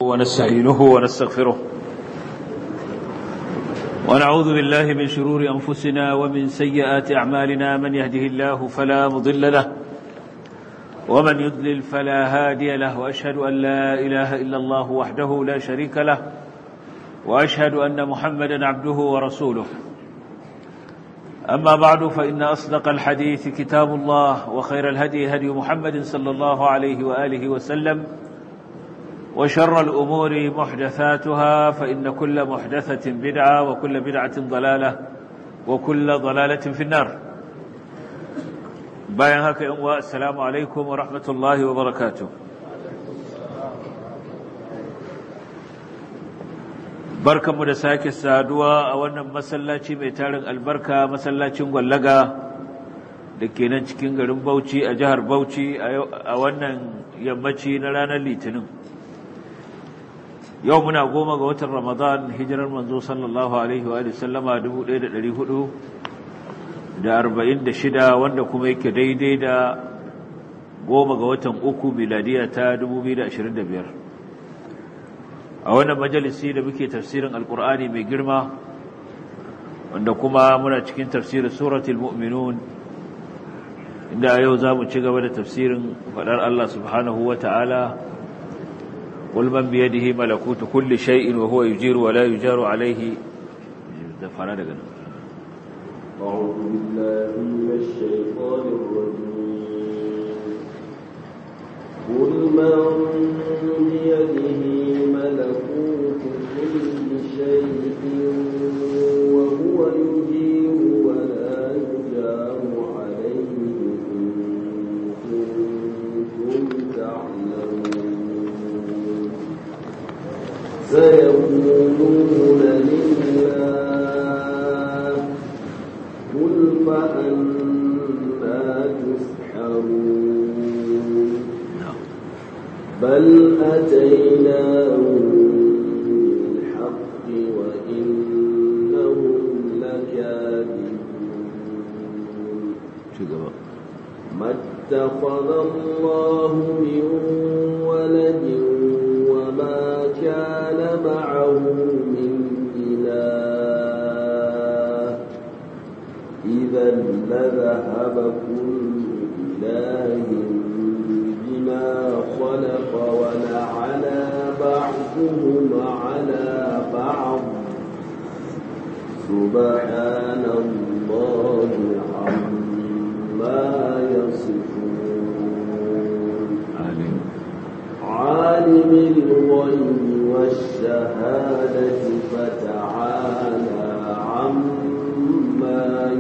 ونستعينه ونستغفره ونعوذ بالله من شرور أنفسنا ومن سيئات أعمالنا من يهده الله فلا مضل له ومن يضلل فلا هادي له وأشهد أن لا إله إلا الله وحده لا شريك له وأشهد أن محمدا عبده ورسوله أما بعد فإن أصدق الحديث كتاب الله وخير الهدي هدي محمد صلى الله عليه وآله وسلم وشر الأمور محدثاتها فإن كل محدثة بدعة وكل بدعة ضلالة وكل ضلالة في النار باين هكا السلام عليكم ورحمة الله وبركاته barkanmu da sake saduwa a wannan masallaci mai tarin albarka masallacin gwallaga da ke nan cikin garin Bauchi a jihar Bauchi a wannan yammaci na ranar Litinin yau muna goma ga watan Ramadan hijirar manzo sallallahu alaihi wa sallama 1446 wanda kuma yake daidai da goma ga watan uku miladiya ta 2025 a wannan majalisi da muke tafsirin alkur'ani mai girma wanda kuma muna cikin tafsirin suratul mu'minun inda yau za mu ci gaba da tafsirin faɗar Allah subhanahu wa ta'ala قل من بيده ملكوت كل شيء وهو يجير ولا يجار عليه دفعنا دقنا أعوذ بالله من الشيطان الرجيم قل من بيده ملكوت كل شيء وهو يجير ولا يجار عليه إن كنتم تعلمون سيقولون لله قل فأنا تسحرون بل أتيناهم بالحق وإنهم لكاذبون ما اتخذ الله من ولد وما كان معه من إله إذا لذهب كل إله بما خلق ولعلى بعضهم على بعض سبحان الله عما يصفون عالم الغيب والشهادة فتعالى عما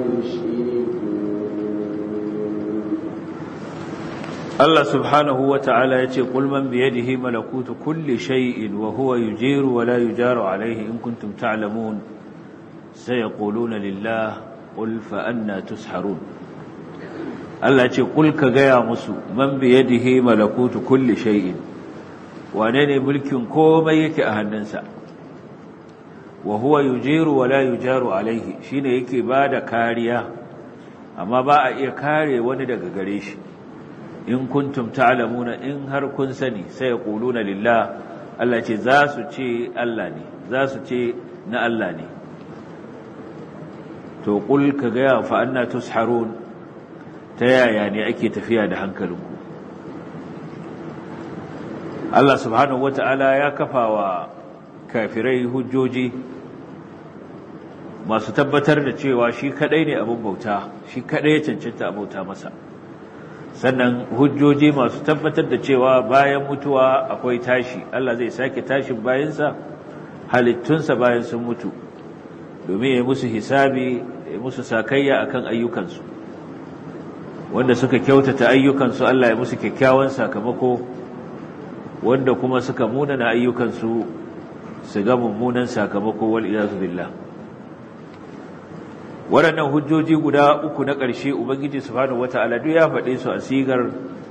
يشركون الله سبحانه وتعالى يقول قل من بيده ملكوت كل شيء وهو يجير ولا يجار عليه إن كنتم تعلمون سيقولون لله قل فأنا تسحرون Allah ce kulka gaya musu man biyadihi malakutu kulli shay'in wane ne mulkin komai yake a hannunsa wa huwa yujiru wa la yujaru alaihi shine yake bada kariya amma ba a iya kare wani daga gare shi in kuntum ta'lamuna in har kun sani sai yaquluna lillah Allah ce za su ce Allah ne za su ce na Allah ne to kul ka gaya fa anna tusharun ta yaya ne ake tafiya da hankalinku Allah subhanahu wata'ala ya kafa wa kafirai hujjoji masu tabbatar da cewa shi kadai ne abin bauta shi kadai ya cancanta bauta masa sannan hujjoji masu tabbatar da cewa bayan mutuwa akwai tashi Allah zai sake tashin bayansa halittunsa bayan sun mutu domin ya musu hisabi ya musu sakayya akan ayyukansu wanda suka kyautata ayyukansu Allah ya musu kyakkyawan sakamako wanda kuma suka munana ayyukansu su ga mummunan sakamako wal iyazu billah waɗannan hujjoji guda uku na ƙarshe ubangiji subhanahu wata'ala duk ya faɗe su a sigar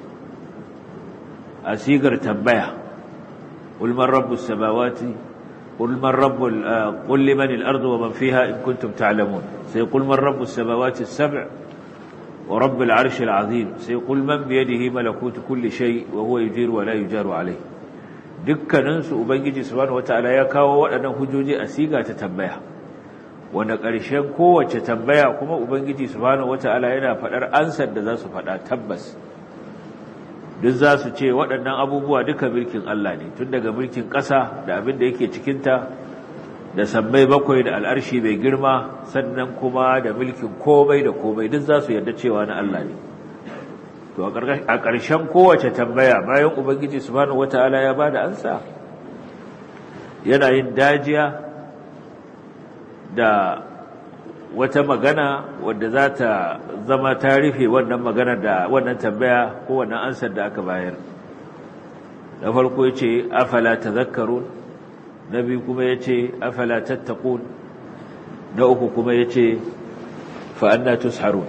a sigar tambaya qul man rabbus samawati qul man rabbul qul liman al-ardu wa man fiha in kuntum ta'lamun sai qul man rabbus samawati as-sab' ورب العرش العظيم سيقول من بيده ملكوت كل شيء وهو يجير ولا يجار عليه dukkaninsu ubangiji subhanahu wataala ya kawo waɗannan hujjoji a siga ta tambaya wanda ƙarshen kowace tambaya kuma ubangiji subhanahu wataala yana faɗar ansar da za su faɗa tabbas duk za su ce waɗannan abubuwa duka mulkin Allah ne tun daga mulkin ƙasa da abin da yake cikinta da sammai bakwai da al'arshi mai girma sannan kuma da mulkin komai da komai duk za su yarda cewa na Allah ne to a ƙarshen kowace tambaya bayan ubangiji subhanahu wata'ala ya bada ansa yana yin dajiya da wata magana wadda za ta zama ta rufe wannan magana da wannan tambaya ko wannan ansar da aka bayar na farko ya ce afala tazakkarun na biyu kuma ya ce afala tattakun na uku kuma ya ce fa'anna tusharun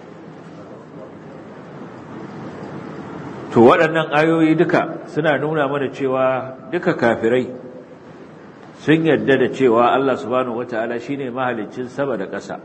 to waɗannan ayoyi duka suna nuna mana cewa duka kafirai sun yarda da cewa Allah subhanahu wata'ala shine mahaliccin sama da ƙasa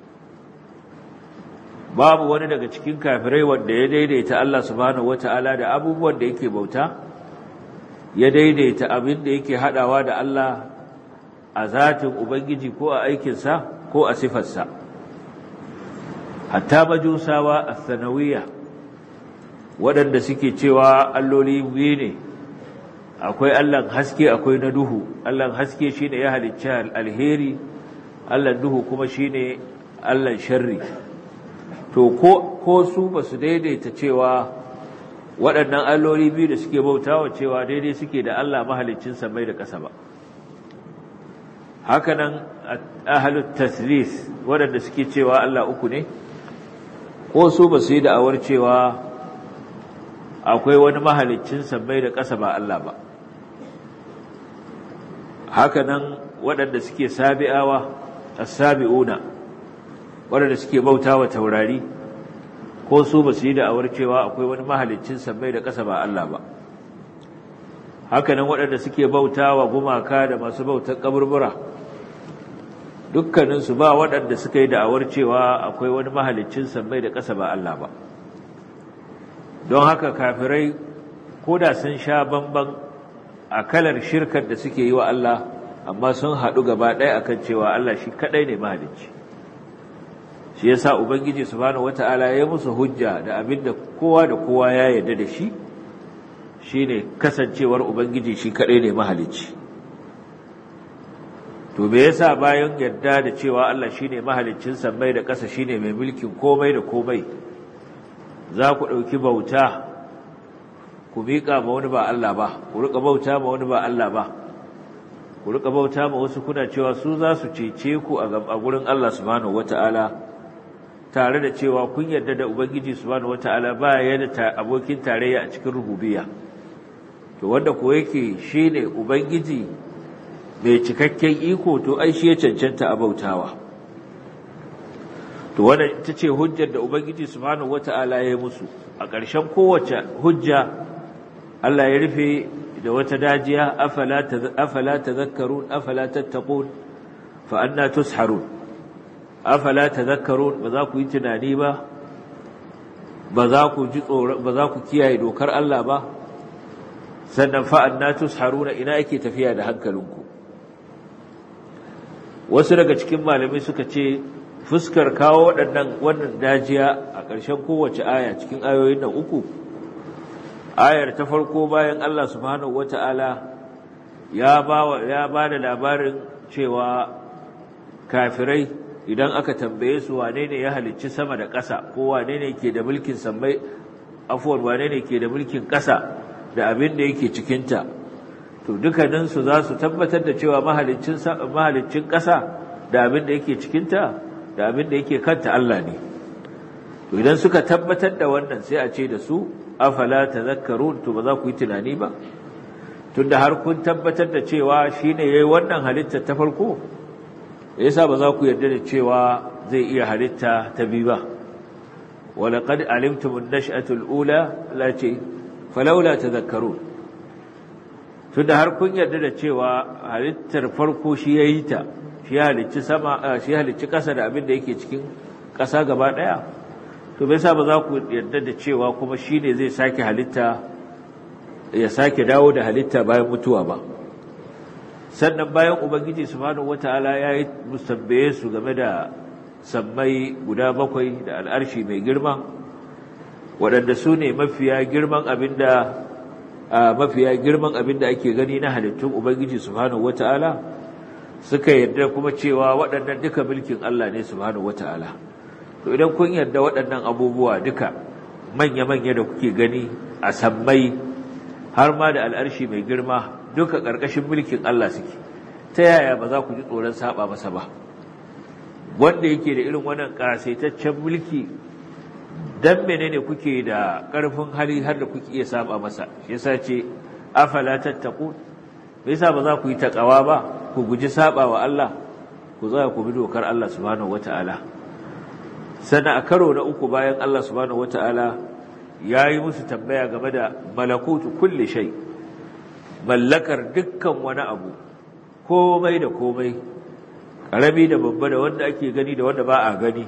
babu wani daga cikin kafirai wanda ya daidaita Allah subhanahu wata'ala da abubuwan da yake bauta ya daidaita abin da yake hadawa da Allah a zatin ubangiji ko a aikinsa ko a sifarsa hatta majusawa as-sanawiyya waɗanda suke cewa alloli biyu ne akwai Allahn haske akwai na duhu Allahn haske shine ya halicci alheri Allahn duhu kuma shine Allahn sharri to ko ko su basu daidaita cewa waɗannan alloli biyu da suke bautawa cewa daidai suke da Allah mahaliccin samai da ƙasa ba hakanan ahlut taslis waɗanda suke cewa Allah uku ne ko su basu yi da'awar cewa akwai wani mahaliccin sammai da ƙasa ba Allah ba hakanan waɗanda suke sabi'awa as-sabi'una waɗanda suke bautawa taurari ko su ba su yi da'awar cewa akwai wani mahaliccin sammai da ƙasa ba Allah ba hakanan waɗanda suke bautawa gumaka da masu bautar kaburbura dukkaninsu ba waɗanda suka yi da'awar cewa akwai wani mahaliccin sammai da ƙasa ba Allah ba don haka kafirai ko da sun sha bamban a kalar shirkar da suke yi wa Allah amma sun haɗu gaba ɗaya akan cewa Allah shi kaɗai ne mahalicci shi yasa ubangiji subhanahu wata'ala ya musu hujja da abin da kowa da kowa ya yarda da shi shine kasancewar ubangiji shi kaɗai ne mahalicci to me yasa bayan yarda da cewa Allah shine mahaliccin sammai da ƙasa shine mai mulkin komai da komai za ku ɗauki bauta ku miƙa ma wani ba Allah ba ku riƙa bauta ma wani ba Allah ba ku riƙa bauta ma wasu kuna cewa su za su cece ku a gurin Allah subhanahu wata'ala tare da cewa kun yarda da ubangiji subhanahu wata'ala ba ya da abokin tarayya a cikin rububiyya to wanda ko yake shine ubangiji mai cikakken iko to ai shi ya cancanta a bautawa to wanda ita ce hujjar da ubangiji subhanahu wata'ala ya yi musu a ƙarshen kowace hujja Allah ya rufe da wata dajiya afala tadhakkarun afala tattaqun fa anna tusharun afala tadhakkarun ba za ku yi tunani ba ba za ku ji tsoro ba za ku kiyaye dokar Allah ba sannan fa anna tusharuna ina yake tafiya da hankalinku wasu daga cikin malamai suka ce fuskar kawo waɗannan wannan dajiya a ƙarshen kowace aya cikin ayoyin nan uku ayar ta farko bayan Allah subhanahu wata'ala ya ba ya ba da labarin cewa kafirai idan aka tambaye su wane ne ya halicci sama da ƙasa ko wane ne ke da mulkin sammai afwan wane ne ke da mulkin ƙasa da abin da yake cikinta to dukkaninsu za su tabbatar da cewa mahaliccin mahaliccin ƙasa da abin da yake cikinta da abin da yake kanta Allah ne to idan suka tabbatar da wannan sai a ce da su afala tadhakkarun to ba za ku yi tunani ba tunda har kun tabbatar da cewa shine yayi wannan halitta ta farko yasa ba za ku yarda da cewa zai iya halitta ta biyu ba walaqad alimtum an-nash'atu al-ula lati falawla tadhakkarun tunda har kun yarda da cewa halittar farko shi yayi ta shi halicci sama shi halicci kasa da abin da yake cikin kasa gaba daya to bai sa ba za ku yarda da cewa kuma shine zai sake halitta ya sake dawo da halitta bayan mutuwa ba sannan bayan ubangiji subhanahu wataala ya yi musabbaye su game da sammai guda bakwai da al'arshi mai girma waɗanda su ne mafiya girman abinda mafiya girman abinda ake gani na halittun ubangiji subhanahu wataala suka yarda kuma cewa waɗannan duka mulkin Allah ne subhanahu wataala to idan kun yarda waɗannan abubuwa duka manya-manya da kuke gani a sammai har ma da al'arshi mai girma duka ƙarƙashin mulkin Allah suke ta yaya ba za ku ji tsoron saba masa ba wanda yake da irin wannan ƙasaitaccen mulki dan menene kuke da ƙarfin hali har da kuke iya saba masa shi yasa ce afala tattaqun me yasa ba za ku yi takawa ba ku guji saba wa Allah ku za ku bi dokar Allah subhanahu wataala sannan a karo na uku bayan Allah subhanahu wataala yayi musu tambaya game da malakutu kulli shay mallakar dukkan wani abu komai da komai karami da babba da wanda ake gani da wanda ba a gani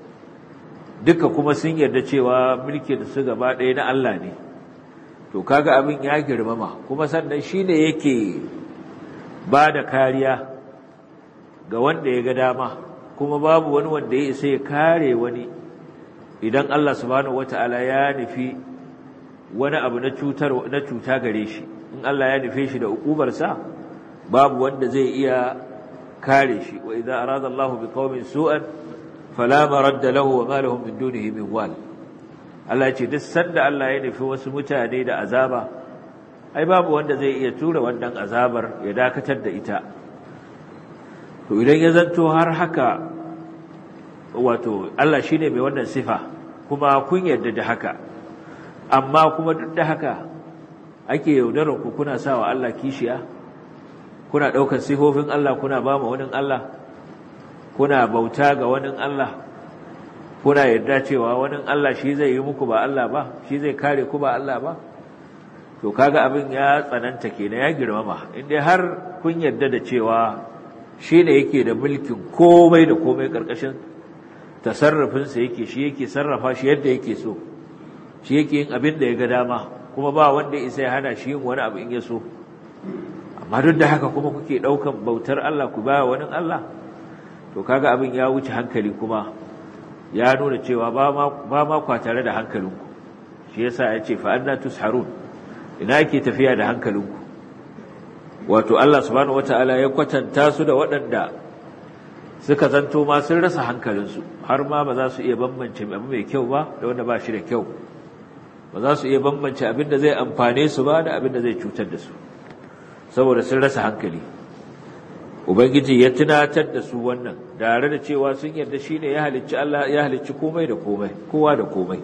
duka kuma sun yarda cewa mulkin su gaba ɗaya na Allah ne to kaga abin ya girmama kuma sannan shine yake ba da kariya ga wanda ya ga dama kuma babu wani wanda ya isa ya kare wani idan Allah subhanahu wata'ala ya nufi wani abu na cutar na cuta gare shi in Allah ya nufe shi da ukubarsa babu wanda zai iya kare shi wa idza arada Allahu biqaumin su'an fala maradda lahu wa ma lahum min dunihi min wal Allah ya ce duk sanda Allah ya nufi wasu mutane da azaba ai babu wanda zai iya tura wannan azabar ya dakatar da ita to idan ya zanto har haka wato Allah shine mai wannan sifa kuma kun yarda da haka amma kuma duk da haka ake yaudarar ku kuna sawa Allah kishiya kuna daukar sifofin Allah kuna ba mu wani Allah kuna bauta ga wani Allah kuna yarda cewa wani Allah shi zai yi muku ba Allah ba shi zai kare ku ba Allah ba to kaga abin ya tsananta kenan ya girmama inda har kun yarda da cewa shi ne yake da mulkin komai da komai karkashin tasarrufinsa yake shi yake sarrafa shi yadda yake so shi yake yin abin da ya ga dama kuma ba wanda isa ya hana shi yin wani abu in ya so amma duk da haka kuma kuke ɗaukan bautar Allah ku baya wani Allah to kaga abin ya wuce hankali kuma ya nuna cewa ba ma kwa tare da hankalinku shi yasa ya ce fa'anna tusharun ina yake tafiya da hankalinku wato Allah subhanahu wata'ala ya kwatanta su da waɗanda suka zanto ma sun rasa hankalinsu har ma ba za su iya bambance abu mai kyau ba da wanda ba shi da kyau ba za su iya bambance abin da zai amfane su ba da abin da zai cutar da su saboda sun rasa hankali ubangiji ya tunatar da su wannan tare da cewa sun yarda shine ya halicci Allah ya halicci komai da komai kowa da komai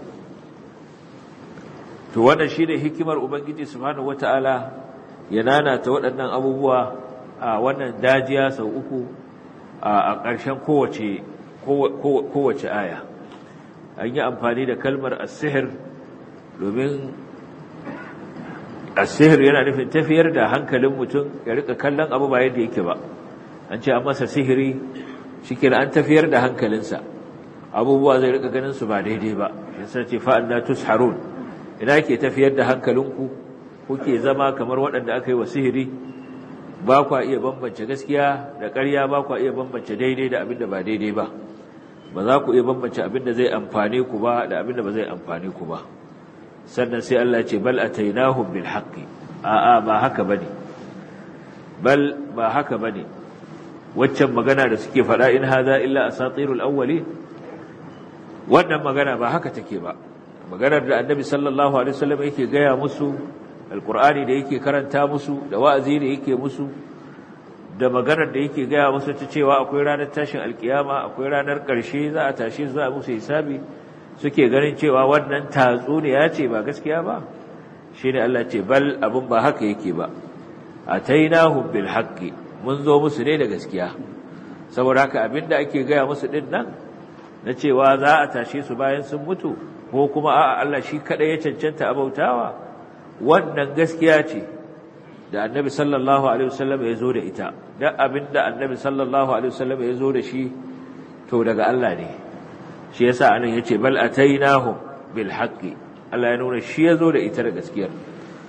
to wannan shine hikimar ubangiji subhanahu wataala ya nanata waɗannan abubuwa a wannan dajiya sau uku a ƙarshen kowace kowace aya an yi amfani da kalmar as-sihr domin as-sihr yana nufin tafiyar da hankalin mutum ya rika kallon abu ba yadda yake ba an ce an masa sihiri shikenan an tafiyar da hankalinsa abubuwa zai rika ganin su ba daidai ba shi ce fa'anna tusharun ina ke tafiyar da hankalinku kuke zama kamar waɗanda aka yi wa sihiri ba kwa iya bambance gaskiya da ƙarya ba kwa iya bambance daidai da abin da ba daidai ba ba za ku iya bambance abin da zai amfane ku ba da abin da ba zai amfane ku ba sannan sai Allah ce bal atainahum bil haqqi a'a ba haka bane bal ba haka bane waccan magana da suke faɗa in hadha illa asatirul awwalin wannan magana ba haka take ba maganar da annabi sallallahu alaihi wasallam yake gaya musu alqur'ani da yake karanta musu da wa'azi da yake musu da maganar da yake gaya musu ta cewa akwai ranar tashin alkiyama akwai ranar ƙarshe za a tashi za a musu hisabi suke ganin cewa wannan tatsuniya ce ba gaskiya ba shine Allah ce bal abun ba haka yake ba atainahum bil haqqi mun zo musu ne da gaskiya saboda haka abinda ake gaya musu din nan na cewa za a tashe su bayan sun mutu ko kuma a'a Allah shi kada ya cancanta abautawa wannan gaskiya ce da annabi sallallahu alaihi wasallam ya zo da ita dan abinda annabi sallallahu alaihi wasallam ya zo da shi to daga Allah ne shi yasa anan yace bal atainahum bil haqqi Allah ya nuna shi ya zo da ita da gaskiyar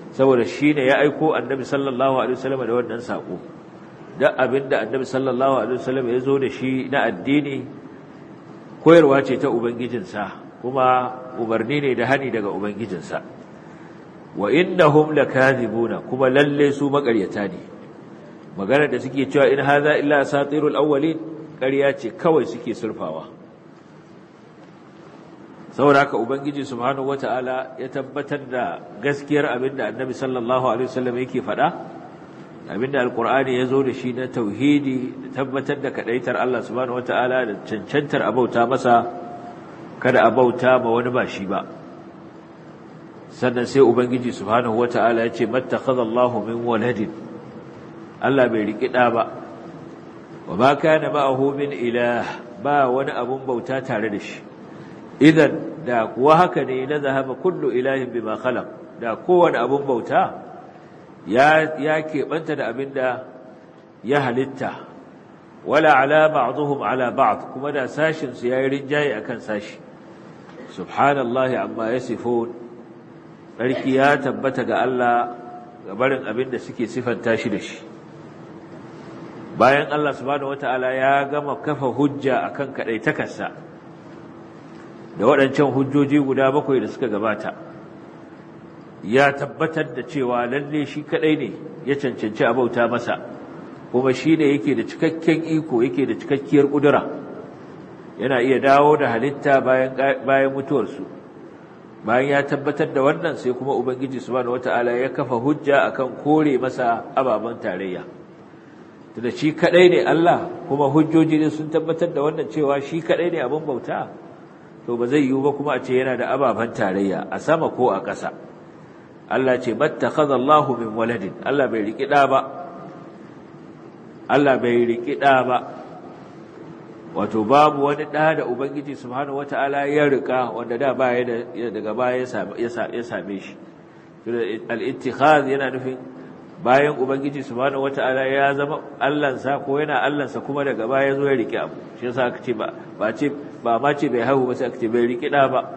saboda shi ne ya aiko annabi sallallahu alaihi wasallam da wannan sako duk abinda annabi sallallahu alaihi wasallam ya zo da shi na addini koyarwa ce ta ubangijinsa kuma umarni ne da hani daga ubangijinsa wa innahum lakazibuna kuma lalle su makaryata ne magana da suke cewa in hadha illa asatirul awwalin ƙarya ce kawai suke surfawa saboda haka ubangiji subhanahu wataala ya tabbatar da gaskiyar abinda annabi sallallahu alaihi wasallam yake faɗa abinda alqur'ani yazo da shi na tauhidi da tabbatar da kadaitar Allah subhanahu wataala da cancantar abauta masa kada abauta ma wani ba shi ba sannan sai ubangiji subhanahu wataala ya ce mattakhadallahu min waladin Allah bai riki da ba wa ma kana ma'ahu min ilah ba wani abun bauta tare da shi idan da kuwa haka ne na zahaba kullu ilahin bima khalaq da kowane abun bauta ya ya keɓanta da abinda ya halitta wala ala ba'dhum ala ba'd kuma da sashin su yayi rinjaye akan sashi subhanallahi amma yasifun sarki ya tabbata ga Allah ga barin abinda suke sifanta shi da shi bayan Allah subhanahu wataala ya gama kafa hujja akan kadaitakarsa da waɗancan hujjoji guda bakwai da suka gabata ya tabbatar da cewa lalle shi kadai ne ya cancanci abauta masa kuma shi ne yake da cikakken iko yake da cikakkiyar ƙudura yana iya dawo da halitta bayan bayan mutuwarsu bayan ya tabbatar da wannan sai kuma ubangiji subhanahu wataala ya kafa hujja akan kore masa ababen tarayya tunda shi kadai ne Allah kuma hujjoji ne sun tabbatar da wannan cewa shi kadai ne abin bauta to ba zai yiwu ba kuma a ce yana da ababen tarayya a sama ko a ƙasa Allah ce mattakhadha Allahu min waladin Allah bai riki da ba Allah bai riki da ba wato babu wani da da ubangiji subhanahu wataala ya rika wanda da baya da daga baya ya same shi al-ittikhaz yana nufin bayan ubangiji subhanahu wataala ya zama Allahnsa ko yana Allahnsa kuma daga baya zo ya rike abu shi yasa aka ce ba ba ce ba ma ce bai haihu ba sai aka ce bai rike da ba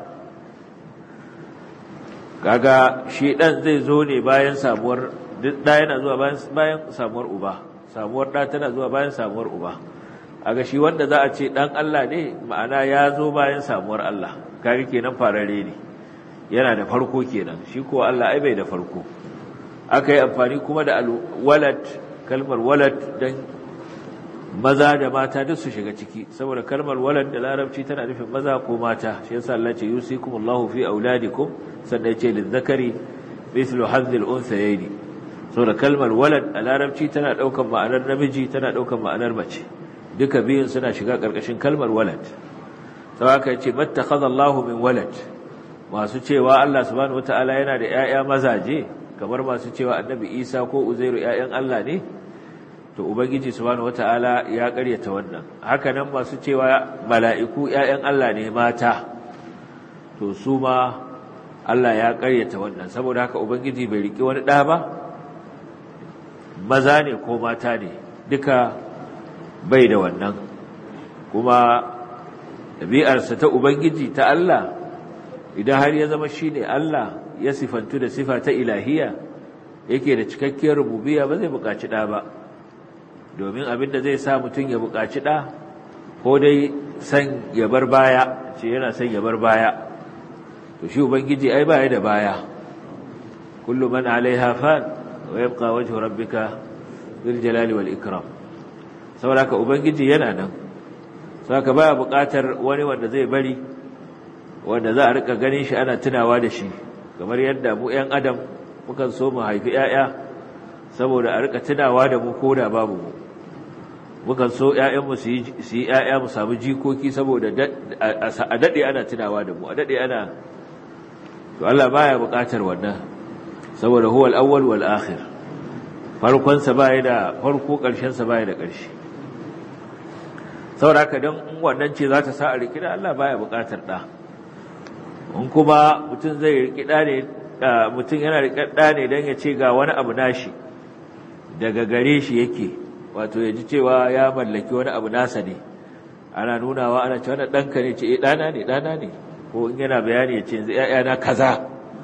kaga shi dan zai zo ne bayan samuwar duk da yana zuwa bayan bayan samuwar uba samuwar da tana zuwa bayan samuwar uba aga shi wanda za a ce dan Allah ne ma'ana ya zo bayan samuwar Allah kaga kenan farare ne yana da farko kenan shi ko Allah ai bai da farko aka yi amfani kuma da walad kalmar walad don maza da mata duk su shiga ciki saboda kalmar walad da larabci tana nufin maza ko mata shi yasa Allah ce yusikumullahu fi auladikum sannan ya ce lizzakari mithlu hazzil unsayaini saboda kalmar walad a larabci tana daukan ma'anar namiji tana daukan ma'anar mace duka biyun suna shiga karkashin kalmar walad saboda haka yace mattakhadha Allahu min walad masu cewa Allah subhanahu wataala yana da ƴaƴa mazaje kamar masu cewa annabi isa ko uzairu ‘ya'yan Allah ne to ubangiji subhanahu wata'ala ya karyata wannan hakanan masu cewa mala'iku ‘ya'yan Allah ne mata to su ma Allah ya karyata wannan saboda haka ubangiji bai riƙe wani ɗa ba maza ne ko mata ne duka bai da wannan kuma ɗabi'arsa ta ubangiji ta Allah idan har ya zama shi ne Allah ya sifantu da sifa ta ilahiya yake da cikakkiyar rububiya ba zai buƙaci ɗa ba domin abin da zai sa mutum ya buƙaci ɗa ko dai san ya bar baya ce yana son ya bar baya to shi ubangiji ai baya da baya kullu man alaiha fan wa yabqa wajhu rabbika dhil jalali wal ikram saboda ka ubangiji yana nan saboda baya buƙatar wani wanda zai bari wanda za a rika ganin shi ana tunawa da shi kamar yadda mu ‘yan adam mukan so mu haifi ‘ya'ya saboda a rika tunawa da mu ko da babu mu mukan so ‘ya'yanmu su yi ‘ya'ya mu samu jikoki saboda a daɗe ana tunawa da mu a daɗe ana to Allah baya buƙatar wannan saboda huwa al-awwal wal akhir farkonsa baya da farko ƙarshensa baya da ƙarshe saboda haka don wannan ce za ta sa a rikida Allah baya buƙatar ɗa in kuma mutum zai rikida ne mutum yana rikida ne don ya ce ga wani abu nashi daga gare shi yake wato ya ji cewa ya mallaki wani abu nasa ne ana nunawa ana cewa na ɗanka ne ce ɗana ne ɗana ne ko in yana bayani ya ce yanzu ‘ya'yana kaza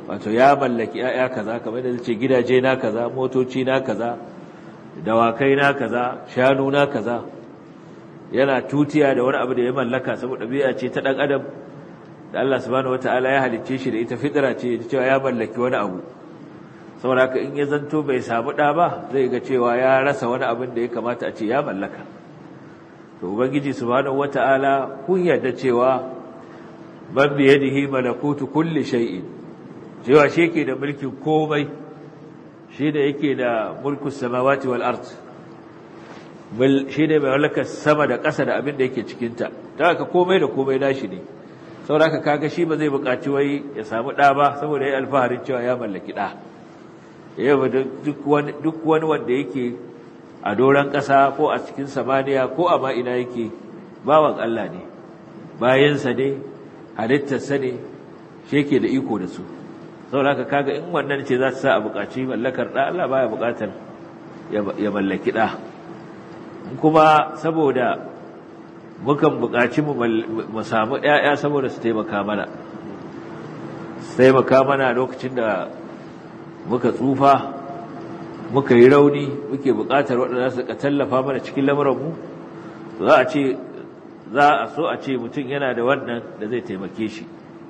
wato ya mallaki ‘ya'ya kaza kamar da ce gidaje na kaza motoci na kaza dawakai na kaza shanu na kaza yana tutiya da wani abu da ya mallaka saboda biya ce ta ɗan adam da Allah subhanahu wata'ala ya halicce shi da ita fitira ce cewa ya mallaki wani abu saboda haka in ya zanto bai samu ɗa ba zai ga cewa ya rasa wani abin da ya kamata a ce ya mallaka to ubangiji subhanahu wata'ala kun yarda cewa ban biyadihi malakutu kulli shay'in cewa shi yake da mulkin komai shi da yake da mulkus samawati wal ard shi ne mai mallakar sama da ƙasa da abin da yake cikinta ta haka komai da komai nashi ne saboda haka kaga shi ba zai buƙaci wai ya samu ɗa ba saboda ya alfaharin cewa ya mallaki ɗa yau duk wani wanda yake a doron ƙasa ko a cikin samaniya ko a ma'ina yake bawan Allah ne bayansa ne halittarsa ne shi yake da iko da su saboda haka kaga in wannan ce za ta sa a buƙaci mallakar ɗa Allah baya buƙatar ya mallaki ɗa kuma saboda mukan buƙaci mu samu ‘ya'ya saboda su taimaka mana su taimaka mana lokacin da muka tsufa muka yi rauni muke buƙatar waɗanda su ka tallafa mana cikin lamuranmu za a ce za a so a ce mutum yana da wannan da zai taimake shi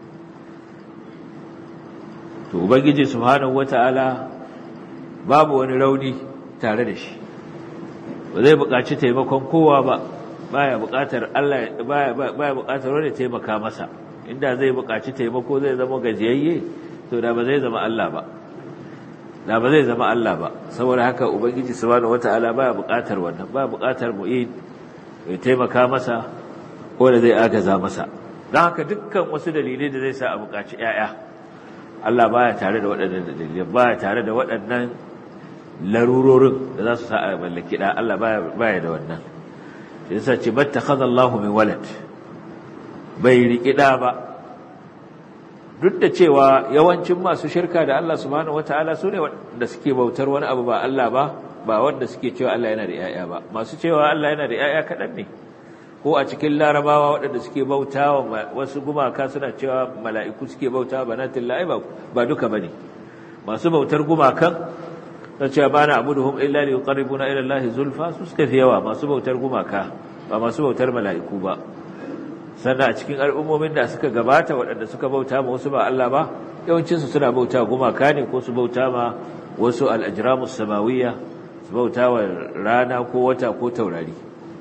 to ubangiji subhanahu wata'ala babu wani rauni tare da shi ba zai buƙaci taimakon kowa ba baya buƙatar Allah baya baya buƙatar wani taimaka masa inda zai buƙaci taimako zai zama gajiyayye to da ba zai zama Allah ba da ba zai zama Allah ba saboda haka ubangiji subhanahu wataala baya buƙatar wannan baya buƙatar mu'in ya taimaka masa ko da zai agaza masa don haka dukkan wasu dalilai da zai sa a buƙaci ƴaƴa Allah baya tare da waɗannan dalilai baya tare da waɗannan larurorin da za su sa a mallaki da Allah baya da wannan shi yasa ce battakhadha Allahu min walad bai riki da ba duk da cewa yawancin masu shirka da Allah subhanahu wataala su ne wanda suke bautar wani abu ba Allah ba ba wanda suke cewa Allah yana da yaya ba masu cewa Allah yana da yaya kadan ne ko a cikin larabawa waɗanda suke bautawa wasu gumaka suna cewa mala'iku suke bautawa banatullahi ba ba duka bane masu bautar gumakan ta ce ba na abuduhum illa li yuqarribuna ila Allah zulfa su suka fi yawa masu bautar gumaka ba masu bautar mala'iku ba sannan a cikin al'ummomin da suka gabata waɗanda suka bauta ma wasu ba Allah ba yawancin su suna bauta gumaka ne ko su bauta ma wasu al-ajramus samawiyya su bauta wa rana ko wata ko taurari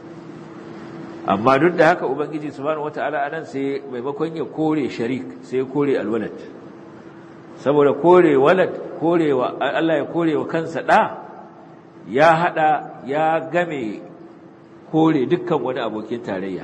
amma duk da haka ubangiji subhanahu wataala anan sai maimakon ya kore sharik sai ya kore alwalad saboda kore walad korewa Allah ya korewa kansa da ya hada ya game kore dukkan wani abokin tarayya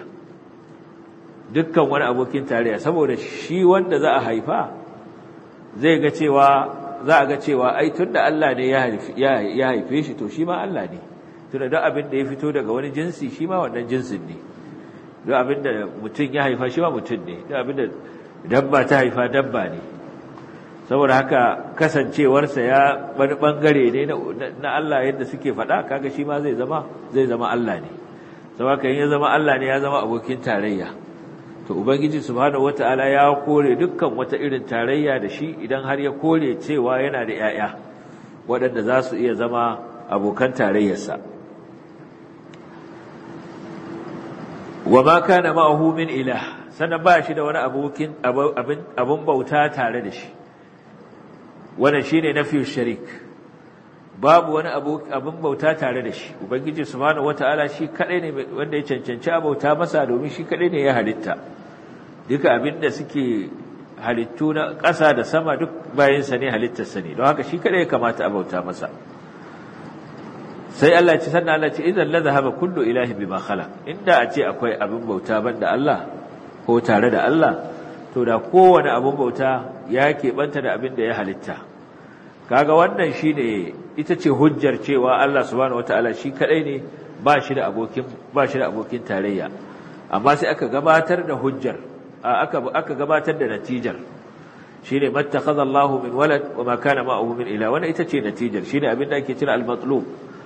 dukkan wani abokin tarayya saboda shi wanda za a haifa zai ga cewa za a ga cewa ai tunda Allah ne ya haife shi to shi ma Allah ne tunda duk abin da ya fito daga wani jinsi shi ma wannan jinsin ne duk abin da mutum ya haifa shi ma mutum ne duk abin da dabba ta haifa dabba ne saboda haka kasancewarsa ya wani bangare ne na Allah yadda suke faɗa kaga shi ma zai zama zai zama Allah ne saboda in ya zama Allah ne ya zama abokin tarayya to ubangiji subhanahu wataala ya kore dukkan wata irin tarayya da shi idan har ya kore cewa yana da yaya waɗanda za su iya zama abokan tarayyarsa wa ma kana ma'ahu min ilah sannan ba shi da wani abokin abin bauta tare da shi wannan shine nafi sharik babu wani abin bauta tare da shi ubangiji subhanahu wataala shi kadai ne wanda ya cancanci abauta masa domin shi kadai ne ya halitta duka abin da suke halittu na ƙasa da sama duk bayansa ne halittarsa ne don haka shi kadai ya kamata abauta masa sai Allah ce sannan Allah ce idan la zahaba kullu ilahi bima khala inda a ce akwai abin bauta banda Allah ko tare da Allah to da kowane abin bauta ya keɓanta da abin da ya halitta kaga wannan shine ita ce hujjar cewa Allah subhanahu wataala shi kadai ne ba shi da abokin ba shi da abokin tarayya amma sai aka gabatar da hujjar aka aka gabatar da natijar shine mattakhadha Allahu min walad wa ma kana ma'ahu min ila wannan ita ce natijar shine abin da ake kira al-matlub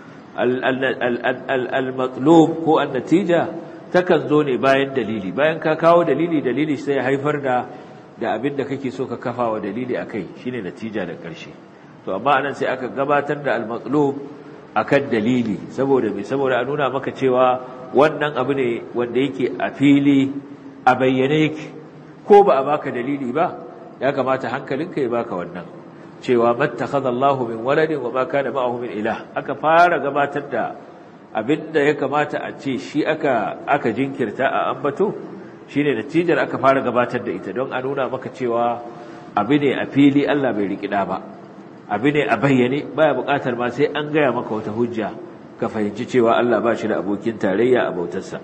al-matlub ko an-natija takan zo ne bayan dalili bayan ka kawo dalili dalili sai ya haifar da da abin da kake so ka kafa wa dalili akai shine natija da ƙarshe to amma anan sai aka gabatar da al-maqlub akan dalili saboda me saboda a nuna maka cewa wannan abu ne wanda yake a fili a bayyane yake ko ba a baka dalili ba ya kamata hankalinka ya baka wannan cewa mattakhadha Allahu min waladin wa ma kana ma'ahu min ilah aka fara gabatar da abinda ya kamata a ce shi aka aka jinkirta a ambato shine natijar aka fara gabatar da ita don a nuna maka cewa abu ne a fili Allah bai rikida ba abu ne a bayyane baya bukatar ma sai an gaya maka wata hujja ka fahimci cewa Allah ba shi da abokin tarayya a bautarsa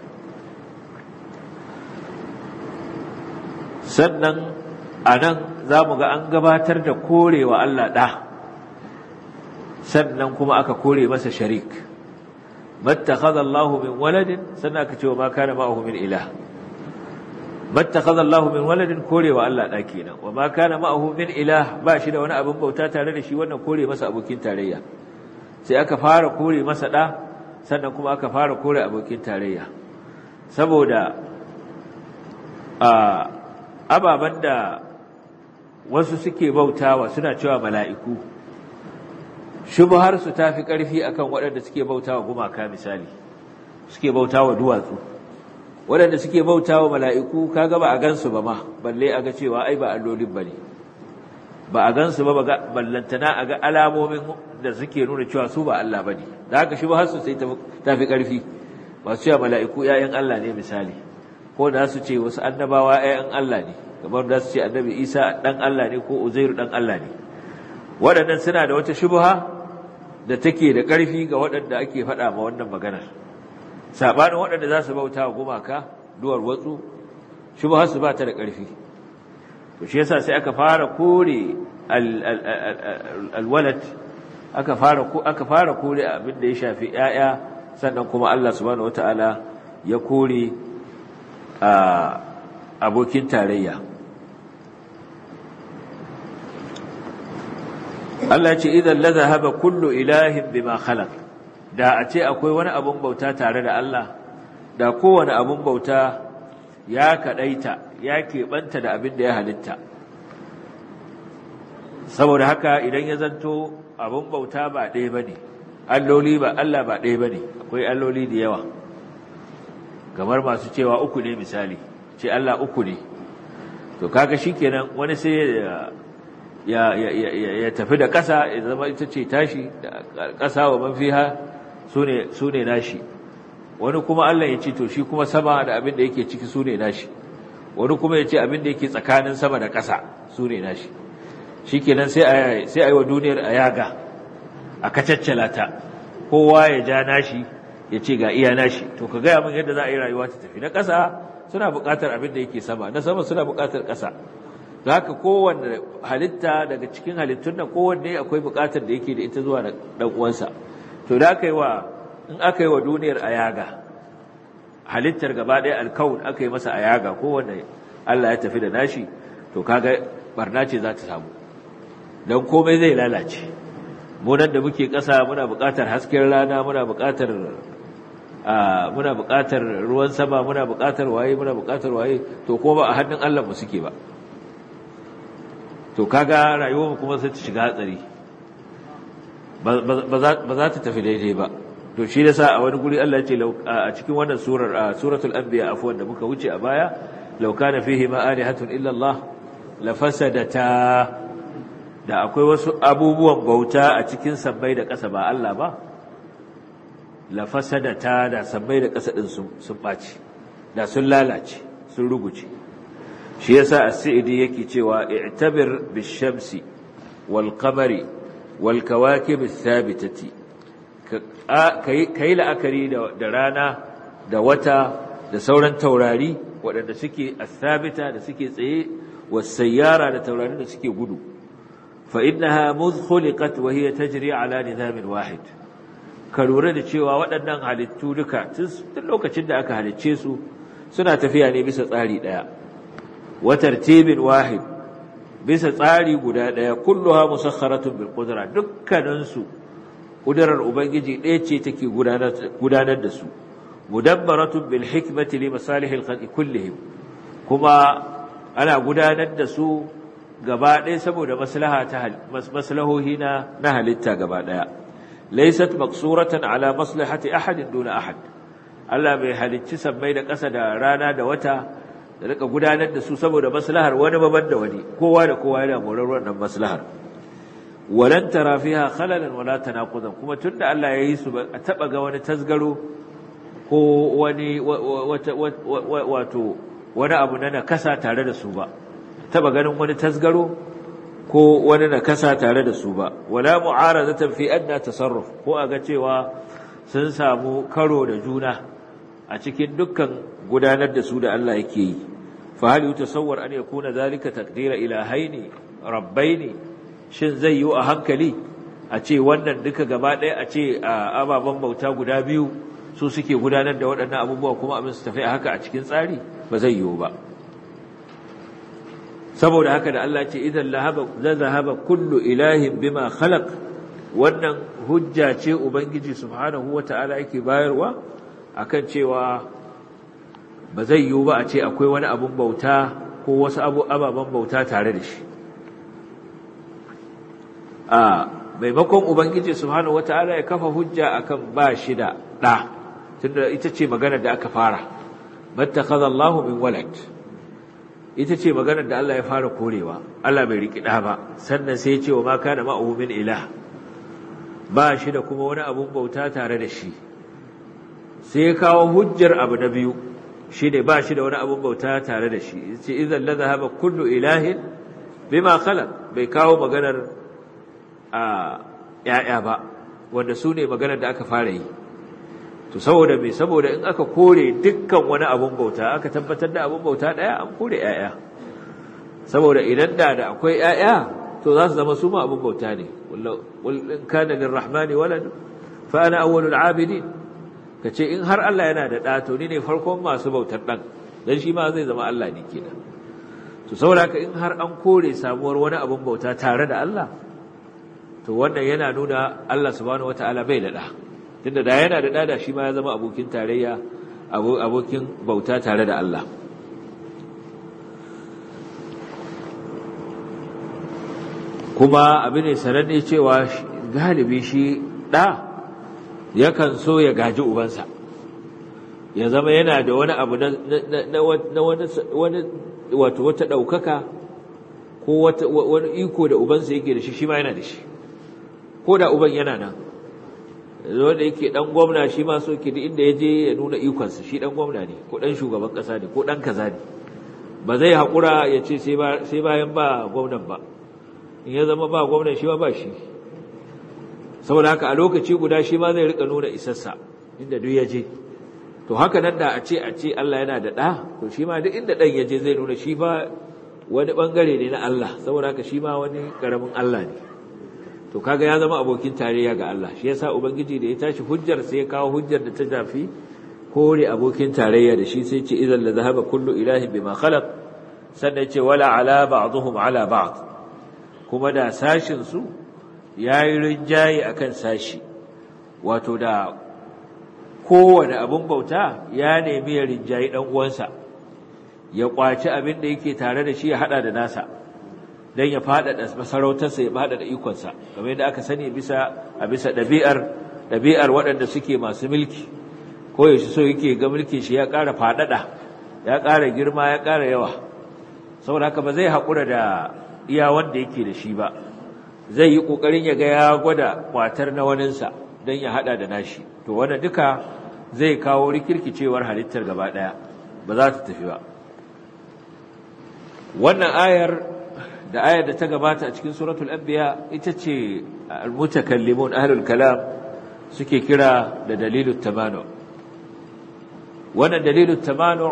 sannan a nan za mu ga an gabatar da korewa Allah ɗa sannan kuma aka kore masa sharik mattakhadha Allahu min waladin sannan aka ce wa ma kana ma'ahu min ilah mattakhadha Allahu min waladin korewa Allah ɗa kenan wa ma kana ma'ahu min ilah ba shi da wani abin bauta tare da shi wannan kore masa abokin tarayya sai aka fara kore masa ɗa sannan kuma aka fara kore abokin tarayya saboda a ababen da wasu suke bautawa suna cewa mala'iku shubharsu ta fi ƙarfi akan waɗanda suke bautawa gumaka misali suke bautawa duwatsu waɗanda suke bautawa mala'iku kaga ba a gansu ba ma balle a ga cewa ai ba allolin ba ne ba a gansu ba ballantana a ga alamomin da suke nuna cewa su ba Allah ba ne da haka shubharsu sai ta fi ƙarfi masu cewa mala'iku ‘ya'yan Allah ne misali ko da su ce wasu annabawa ‘ya'yan Allah ne kamar da su ce annabi isa ɗan Allah ne ko uzairu ɗan Allah ne waɗannan suna da wata shubha da take da ƙarfi ga waɗanda ake faɗa ma wannan maganar saɓanin waɗanda za su bauta wa gumaka duwar watsu shubha su ba ta da ƙarfi to shi yasa sai aka fara kore alwalad aka fara aka fara kore abin da ya shafi ‘ya'ya sannan kuma Allah subhanahu wataala ya kore a abokin tarayya Allah ce idan la zahaba kullu ilahin bima khalaq da a ce akwai wani abun bauta tare da Allah da kowane abun bauta ya kadaita ya keɓanta da abin da ya halitta saboda haka idan ya zanto abun bauta ba ɗaya bane alloli ba Allah ba ɗaya bane akwai alloli da yawa kamar masu cewa uku ne misali ce Allah uku ne to kaga shikenan wani sai ya ya ya ya tafi da ƙasa ya zama ita ce tashi da ƙasa wa man fiha sune sune nashi wani kuma Allah ya ce to shi kuma sama da abin da yake ciki sune nashi wani kuma ya ce abin da yake tsakanin sama da ƙasa sune nashi shikenan sai a sai a yi wa duniyar ayaga a kacaccala ta kowa ya ja nashi ya ce ga iya nashi to ka gaya min yadda za a yi rayuwa ta tafi na ƙasa suna buƙatar abin da yake sama na sama suna buƙatar ƙasa da haka kowanne halitta daga cikin halittun nan kowanne akwai buƙatar da yake da ita zuwa da ɗan uwansa to da aka yi wa in aka yi wa duniyar ayaga halittar gaba ɗaya alkawun aka yi masa ayaga kowanne Allah ya tafi da nashi to kaga barna ce za ta samu don komai zai lalace mu nan da muke ƙasa muna buƙatar hasken rana muna buƙatar muna buƙatar ruwan sama muna buƙatar waye muna buƙatar waye to ko ba a hannun Allah mu suke ba to kaga rayuwar mu kuma sai ta shiga hatsari ba za ta tafi daidai ba to shi yasa a wani guri Allah ya ce a cikin wannan surar suratul anbiya afwan da muka wuce a baya law kana fihi ma alihatun illa Allah la fasadata da akwai wasu abubuwan bauta a cikin sabbai da ƙasa ba Allah ba la fasadata da sabbai da ƙasa din sun sun baci da sun lalace sun ruguce shi yasa as-sa'idi yake cewa i'tabir bish-shamsi wal-qamari wal-kawakib ath-thabitati kai la'akari da rana da wata da sauran taurari waɗanda suke ath-thabita da suke tsaye was-sayyara da taurarin da suke gudu fa innaha mudh khuliqat wa hiya tajri ala nizamin wahid ka lura da cewa waɗannan halittu duka tun lokacin da aka halicce su suna tafiya ne bisa tsari ɗaya wa tartibin wahid bisa tsari guda ɗaya kulluha musakharatun bil qudra dukkaninsu kudurar ubangiji ɗaya ce take gudanar da su mudabbaratun bil hikmati li masalihil khalqi kullihim kuma ana gudanar da su gaba ɗaya saboda maslaha ta maslahohi na na halitta gaba ɗaya laysat maqsuratan ala maslahati ahadin duna ahad Allah bai halicci sammai da ƙasa da rana da wata da rika gudanar da su saboda maslahar wani baban da wani kowa da kowa yana morar wannan maslahar walan tara fiha khalalan wala tanaqudan kuma tunda Allah ya yi su ba a taba ga wani tasgaro ko wani wato wani abu na nakasa tare da su ba taba ganin wani tasgaro ko wani nakasa tare da su ba wala mu'aradatan fi adna tasarruf ko aga cewa sun samu karo da juna a cikin dukkan gudanar da su da Allah yake yi fa hal yutasawwar an yakuna zalika taqdira ilahaini rabbaini shin zai yi a hankali a ce wannan duka gaba ɗaya a ce ababen bauta guda biyu su suke gudanar da waɗannan abubuwa kuma abin su tafi a haka a cikin tsari ba zai yiwu ba saboda haka da Allah ce idan lahaba zahaba kullu ilahin bima khalaq wannan hujja ce ubangiji subhanahu wataala yake bayarwa akan cewa ba zai yiwu ba a ce akwai wani abun bauta ko wasu ababen bauta tare da shi a maimakon ubangiji subhanahu wataala ya kafa hujja akan ba shi da ɗa tunda ita ce maganar da aka fara mattakhadha Allahu min walad ita ce maganar da Allah ya fara korewa Allah bai riki ɗa ba sannan sai ya ce wa ma kana ma'ahu min ilah ba shi da kuma wani abun bauta tare da shi sai ya kawo hujjar abu na biyu shi ne ba shi da wani abun bauta tare da shi ce idan la zahaba kullu ilahin bima khalaq bai kawo maganar a ‘ya'ya ba, wanda su ne maganar da aka fara yi. To, saboda mai saboda in aka kore dukkan wani abun bauta, aka tabbatar da abun bauta ɗaya an kore ‘ya'ya. Saboda idan da da akwai ‘ya'ya, to za su zama su ma abun bauta ne. In kana lin rahmani walad fa ana awwalul abidin. Ka ce in har Allah yana da ɗa, to ni ne farkon masu bautar ɗan, don shi ma zai zama Allah ne kenan. To, saboda haka in har an kore samuwar wani abun bauta tare da Allah, to wannan yana nuna Allah subhanahu wataala bai da da tunda da yana da da da shi ma ya zama abokin tarayya abokin bauta tare da Allah kuma abin ne sananne cewa galibi shi da yakan so ya gaji ubansa ya zama yana da wani abu na wani wato wata ɗaukaka ko wani iko da ubansa yake da shi shi ma yana da shi ko da uban yana nan wanda yake dan gwamna shi ma so ke inda ya je ya nuna ikonsa shi dan gwamna ne ko dan shugaban kasa ne ko dan kaza ne ba zai haƙura ya ce sai bayan ba gwamnan ba in ya zama ba gwamnan shi ma ba shi saboda haka a lokaci guda shi ma zai rika nuna isassa inda duk ya je to haka nan da a ce a ce Allah yana da ɗa to shi ma duk inda ɗan ya je zai nuna shi ba wani ɓangare ne na Allah saboda haka shi ma wani ƙaramin Allah ne to kaga ya zama abokin tarayya ga Allah shi yasa ubangiji da ya tashi hujjar sai ya kawo hujjar da ta jafi kore abokin tarayya da shi sai ce idan la zahaba kullu ilahin bima khalaq sannan ce wala ala ba'dhum ala ba'd kuma da sashin su yayi rinjaye akan sashi wato da kowane abun bauta ya nemi ya rinjayi dan uwansa ya kwaci abin da yake tare da shi ya hada da nasa don ya faɗaɗa masarautarsa ya faɗaɗa ikonsa kamar yadda aka sani bisa a bisa ɗabi'ar ɗabi'ar waɗanda suke masu mulki ko yaushe so yake ga mulkin shi ya ƙara faɗaɗa ya ƙara girma ya ƙara yawa saboda haka ba zai haƙura da iya wanda yake da shi ba zai yi ƙoƙarin ya ga ya gwada kwatar na waninsa don ya haɗa da nashi to wannan duka zai kawo rikirkicewar halittar gaba ɗaya ba za ta tafi ba wannan ayar da ayar da ta gabata a cikin suratul anbiya ita ce almutakallimun ahlul kalam suke kira da dalilul tamanu wannan dalilul tamanu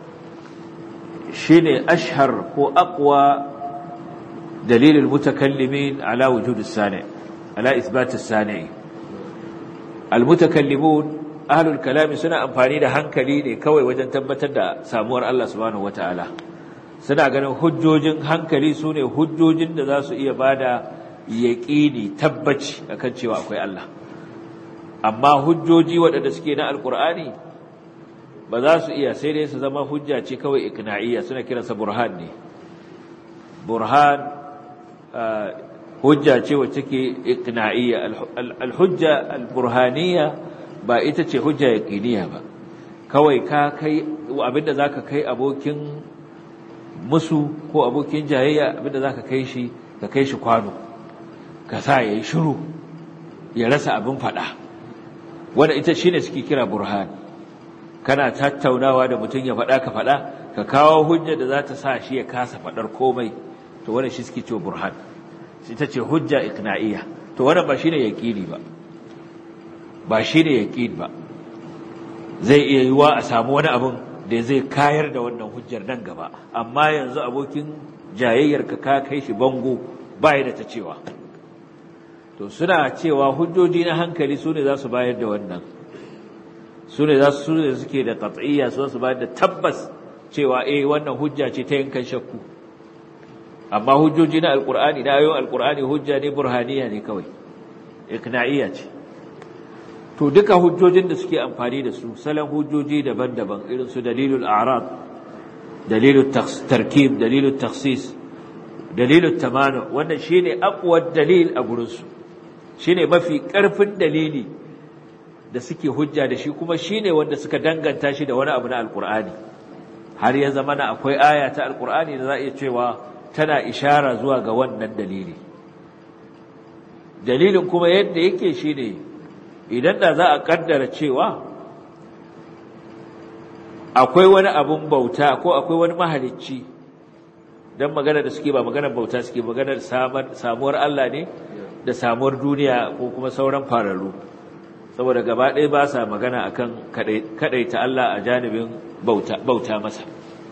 shine ashhar ko aqwa dalilul mutakallimin ala wujudus sani ala isbatus sani almutakallimun ahlul kalam suna amfani da hankali ne kawai wajen tabbatar da samuwar Allah subhanahu wataala suna ganin hujjojin hankali su ne hujjojin da za su iya ba da yaƙini tabbaci a kan cewa akwai Allah amma hujjoji waɗanda suke na alƙur'ani ba za su iya sai dai su zama hujja ce kawai ikna'iyya suna kiransa burhan ne burhan hujja ce wacce ke iqna'iyya al-hujja al-burhaniyya ba ita ce hujja yaqiniya ba kawai ka kai abinda zaka kai abokin musu ko abokin jayayya abinda zaka kai shi ka kai shi kwano ka sa yayi shiru ya rasa abin fada wanda ita shine suke kira burhan kana tattaunawa da mutum ya fada ka fada ka kawo hujja da za ta sa shi ya kasa fadar komai to wannan shi suke cewa burhan ita ce hujja iqna'iyya to wannan ba shine yaqini ba ba shine yaqin ba zai iya yiwa a samu wani abin da zai kayar da wannan hujjar nan gaba amma yanzu abokin jayayyar ka ka kai shi bango bai da ta cewa to suna cewa hujjoji na hankali su ne za su bayar da wannan su ne za su ne suke da qat'iyya su su bayar da tabbas cewa eh wannan hujja ce ta yankan shakku amma hujjoji na alqur'ani na ayoyin alqur'ani hujja ne burhaniya ne kawai ikna'iyya ce to duka hujjojin da suke amfani da su salon hujjoji daban-daban irin su dalilul a'rad dalilul tarkib dalilul takhsis dalilul tamanu wannan shine aqwad dalil a gurin su shine mafi karfin dalili da suke hujja da shi kuma shine wanda suka danganta shi da wani abu na alqur'ani har ya zama na akwai aya ta alqur'ani da za a iya cewa tana ishara zuwa ga wannan dalili dalilin kuma yadda yake shine idan da za a kaddara cewa akwai wani abun bauta ko akwai wani mahalicci don magana da suke ba maganar bauta suke maganar samuwar Allah ne da samuwar duniya ko kuma sauran fararru saboda gaba ɗaya ba sa magana akan kaɗaita Allah a janibin bauta masa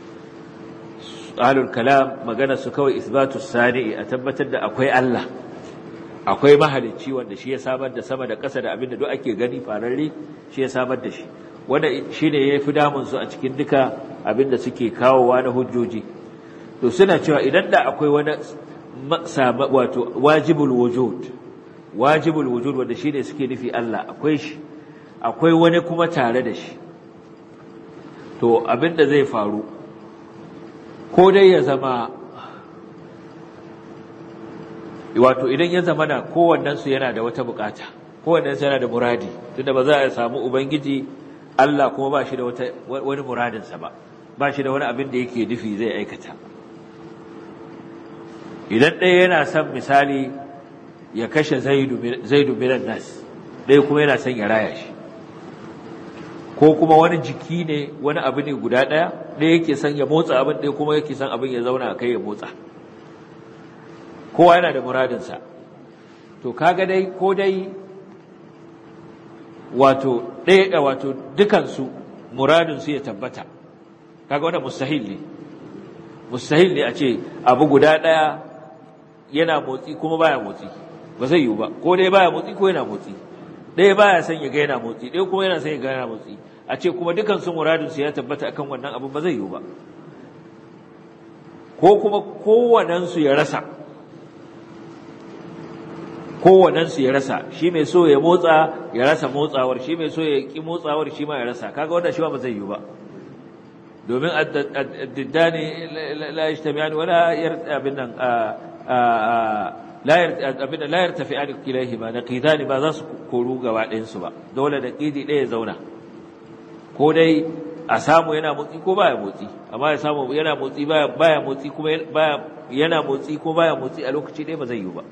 alul kalam magana su kawai isbatus sani'i a tabbatar da akwai Allah akwai mahalicci wanda shi ya samar da sama da ƙasa da abin da duk ake gani fararre shi ya samar da shi wanda shi ne ya fi damunsu a cikin duka abin da suke kawowa na hujjoji to suna cewa idan da akwai wani wato wajibul wujud wajibul wujud wanda shi ne suke nufi Allah akwai shi akwai wani kuma tare da shi to abin da zai faru ko dai ya zama wato idan ya zama na kowannensu yana da wata bukata kowannensu yana da muradi tunda ba za a samu ubangiji Allah kuma ba shi da wani muradinsa ba ba shi da wani abin da yake nufi zai aikata idan ɗaya yana son misali ya kashe zaidu minan nas ɗaya kuma yana son ya raya shi ko kuma wani jiki ne wani abu ne guda ɗaya ɗaya yake son ya motsa abin ɗaya kuma yake son abin ya zauna a kai ya motsa kowa yana da muradinsa to kaga dai ko dai wato ɗaya wato dukansu muradinsu ya tabbata kaga wanda mustahil ne mustahil ne a ce abu guda ɗaya yana motsi kuma baya motsi ba zai yiwu ba ko dai baya motsi ko yana motsi ɗaya baya son ya ga yana motsi ɗaya kuma yana son ya ga yana motsi a ce kuma dukansu muradinsu ya tabbata akan wannan abu ba zai yiwu ba ko kuma kowanensu ya rasa kowanensu ya rasa shi mai so ya motsa ya rasa motsawar shi mai so ya ki motsawar shi ma ya rasa kaga wannan shi ba zai yi ba domin addiddani la yajtami'an wala abin nan la abin la yartafi'an kilahima naqidani ba za su koru gaba ɗayan su ba dole da qidi ɗaya zauna ko dai a samu yana motsi ko baya motsi amma ya samu yana motsi baya baya motsi kuma baya yana motsi ko baya motsi a lokaci ɗaya ba zai yi ba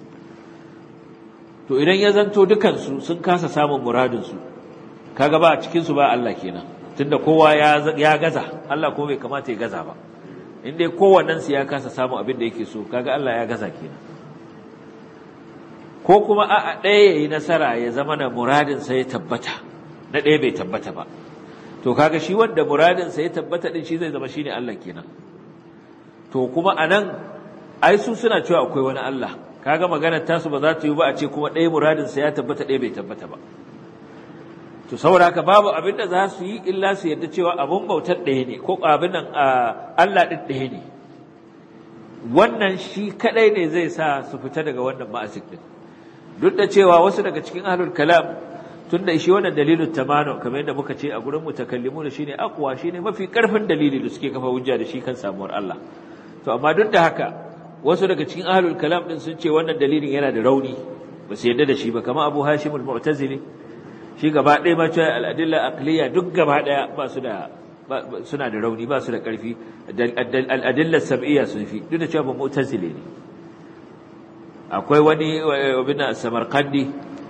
to idan ya zanto dukansu sun kasa samun muradinsu kaga ba a cikinsu ba Allah kenan tunda kowa ya gaza Allah kuma bai kamata ya gaza ba in dai kowannensu ya kasa samun abin da yake so kaga Allah ya gaza kenan ko kuma a ɗaya ya yi nasara ya zama na muradinsa ya tabbata na ɗaya bai tabbata ba to kaga shi wanda muradinsa ya tabbata ɗin shi zai zama shi ne Allah kenan to kuma a nan ai su suna cewa akwai wani Allah kaga maganar tasu ba za ta yi ba a ce kuma ɗaya muradinsa ya tabbata ɗaya bai tabbata ba to saboda haka babu abin da za su yi illa su yadda cewa abin bautar ɗaya ne ko abin nan Allah ɗin ɗaya ne wannan shi kaɗai ne zai sa su fita daga wannan ma'asik ɗin duk da cewa wasu daga cikin ahlul kalam tun da shi wannan dalilin tamanu kamar yadda muka ce a gurin mutakallimu da shine aqwa shine mafi karfin dalili da suke kafa hujja da shi kan samuwar Allah to amma duk da haka wasu daga cikin ahlul kalam din sun ce wannan dalilin yana da rauni ba su yadda da shi ba kamar Abu Hashim al-Mu'tazili shi gaba ɗaya ma cewa al-adilla aqliya duk gaba ɗaya ba su da suna da rauni ba su da ƙarfi al-adilla sab'iyya sun fi duk da cewa ba mu'tazili ne akwai wani abin Samarkandi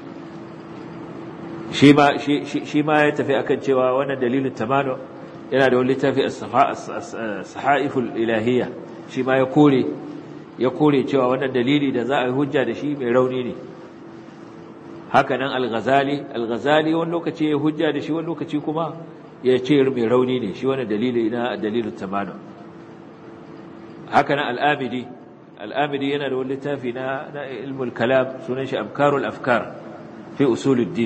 shi ma shi ma ya tafi akan cewa wannan dalilin tamanu yana da wani littafi as-sahaiful ilahiyya shi ma ya kore ya kore cewa wannan dalili da za a yi hujja da shi mai rauni ne haka nan al-ghazali al-ghazali wani lokaci ya hujja da shi wani lokaci kuma ya ce mai rauni ne shi wannan dalili na dalilin tamanu haka nan al-abidi al-abidi yana da wani littafi na na ilmul kalam sunan shi afkarul afkar fi usuluddin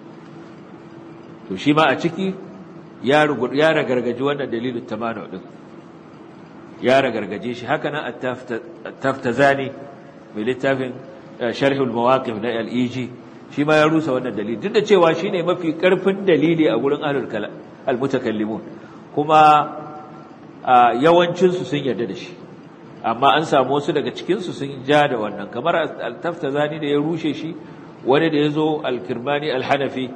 to shi ma a ciki ya ya ragargaji wannan dalilin tamanu din ya ragargaje shi haka nan at-taftazani mai littafin sharhul mawaqif na al-iji shi ma ya rusa wannan dalili duk da cewa shine mafi karfin dalili a gurin ahlul kalam al-mutakallimun kuma yawancin su sun yarda da shi amma an samu wasu daga cikin su sun ja da wannan kamar al-taftazani da ya rushe shi wani da yazo al-kirmani al-hanafi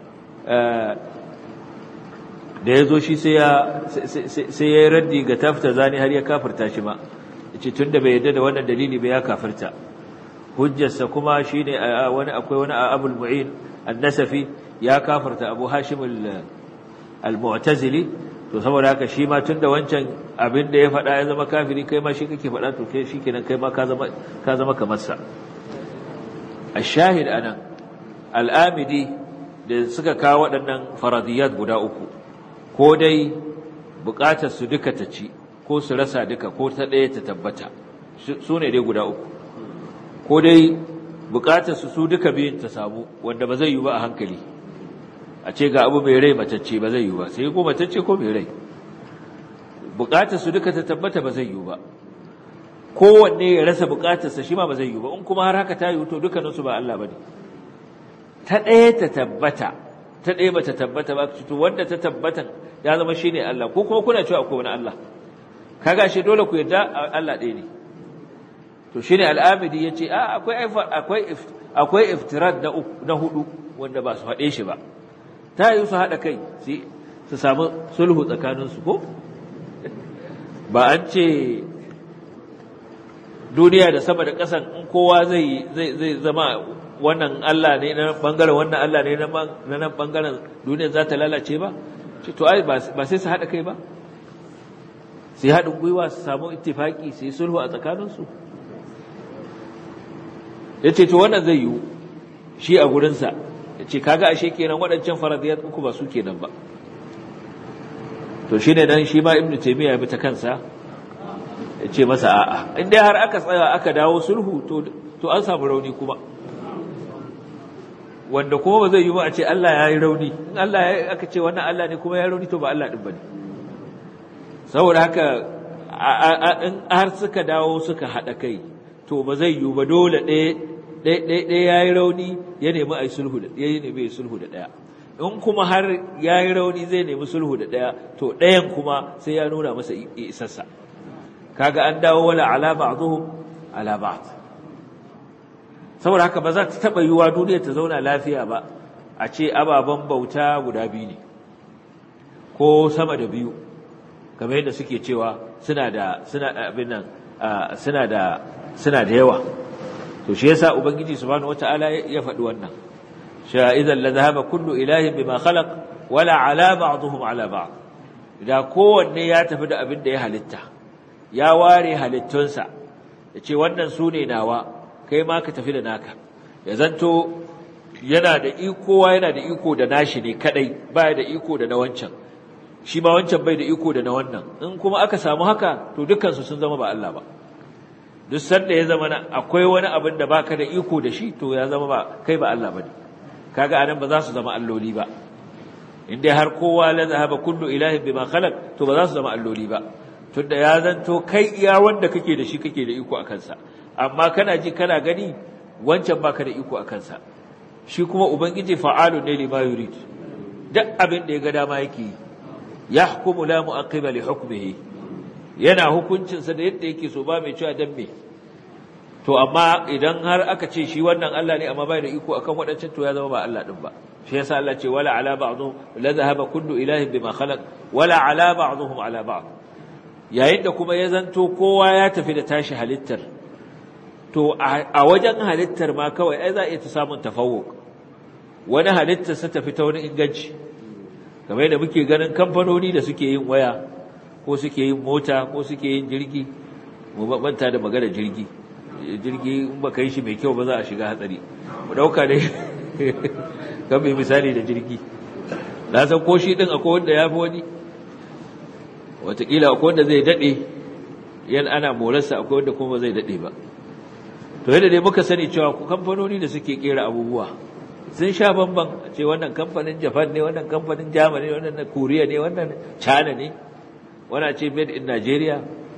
da ya zo shi sai ya yi raddi ga tafta zani har ya kafirta shi ma ce tun da bai yadda da wannan dalili bai ya kafirta hujjarsa kuma shi ne wani akwai wani abul mu'in annasafi ya kafirta abu hashim al-mu'tazili to saboda haka shi ma tun da wancan abin da ya faɗa ya zama kafiri kai ma shi kake faɗa to kai shi kenan kai ma ka zama kamar sa الشاهد أنا الآمدي da suka kawo waɗannan faradiyat guda uku ko dai buƙatar su duka ta ci ko su rasa duka ko ta ɗaya ta tabbata su ne dai guda uku ko dai buƙatar su su duka biyun ta samu wanda ba zai yi ba a hankali a ce ga abu mai rai matacce ba zai yi ba sai ko matacce ko mai rai buƙatar su duka ta tabbata ba zai yi ba kowanne ya rasa buƙatarsa shi ma ba zai yi ba in kuma har haka ta yi to dukkaninsu ba Allah ba ne ta ɗaya ta tabbata ta ɗaya ba ta tabbata ba to wanda ta tabbatan ya zama shine Allah ko kuma kuna cewa akwai wani Allah kaga shi dole ku yarda Allah ɗaya ne to shine al-Amidi yace a akwai akwai akwai iftirad na na hudu wanda ba su haɗe shi ba ta yi su haɗa kai su samu sulhu tsakanin su ko ba an ce duniya da sama da ƙasan in kowa zai zai zama wannan Allah ne na bangaren wannan Allah ne na nan bangaren duniya za ta lalace ba ce to ai ba sai su haɗa kai ba sai haɗin gwiwa su samu ittifaki su yi sulhu a tsakaninsu ya ce to wannan zai yiwu shi a gurinsa ya ce kaga ashe kenan waɗancan faradiyar uku ba su kenan ba to shi ne nan shi ma ibnu taimiyya ya bi ta kansa ya ce masa a'a in dai har aka tsaya aka dawo sulhu to an samu rauni kuma wanda kuma ba zai yi ba a ce Allah ya yi rauni in Allah ya aka ce wannan Allah ne kuma ya rauni to ba Allah din bane saboda haka in har suka dawo suka haɗa kai to ba zai yi ba dole ɗaya ɗaya ya yi rauni ya nemi a yi sulhu da ya nemi ya sulhu da ɗaya in kuma har ya yi rauni zai nemi sulhu da ɗaya to ɗayan kuma sai ya nuna masa isassa kaga an dawo wala ala ba'dhum ala ba'd saboda haka ba za ta taɓa yiwuwa duniya ta zauna lafiya ba a ce ababen bauta guda biyu ne ko sama da biyu kamar yadda suke cewa suna da suna abin nan suna da suna da yawa to shi yasa ubangiji subhanahu wataala ya faɗi wannan sha idan la zahaba kullu ilahin bima khalaq wala ala ba'dhum ala ba'd da kowanne ya tafi da abin da ya halitta ya ware halittunsa ya ce wannan su ne nawa kai ma ka tafi da naka ya zanto yana da iko yana da iko da nashi ne kadai baya da iko da na wancan shi ma wancan bai da iko da na wannan in kuma aka samu haka to dukkansu sun zama ba Allah ba duk sanda ya zama akwai wani abin da baka da iko da shi to ya zama ba kai ba Allah bane kaga anan ba za su zama alloli ba in dai har kowa la zahaba kullu ilahin bima khalaq to ba za su zama alloli ba tunda ya zanto kai iya wanda kake da shi kake da iko akan sa amma kana ji kana gani wancan baka da iko akan sa shi kuma ubangiji fa'alu ne lima yurid duk abin da ya ga dama yake yi yahkumu la mu'aqqiba li hukmihi yana hukuncin sa da yadda yake so ba mai cewa dan me to amma idan har aka ce shi wannan Allah ne amma bai da iko akan waɗancan to ya zama ba Allah din ba shi yasa Allah ce wala ala ba'dhum la dhahaba kullu ilahin bima khalaq wala ala ba'dhum ala ba'd yayin da kuma ya zanto kowa ya tafi da tashi halittar to a wajen halittar ma kawai ai za a iya ta samun tafawuk wani halittar sa tafi ta wani inganci kamar yadda muke ganin kamfanoni da suke yin waya ko suke yin mota ko suke yin jirgi mu manta da magana jirgi jirgi in baka yi shi mai kyau ba za a shiga hatsari mu dauka dai kan mai misali da jirgi na san ko shi din akwai wanda ya fi wani watakila akwai wanda zai daɗe yan ana morarsa akwai wanda kuma zai daɗe ba to yadda dai muka sani cewa kamfanoni da suke kera abubuwa sun sha bamban ce wannan kamfanin japan ne wannan kamfanin germany ne wannan korea ne wannan china ne wannan ce made in nigeria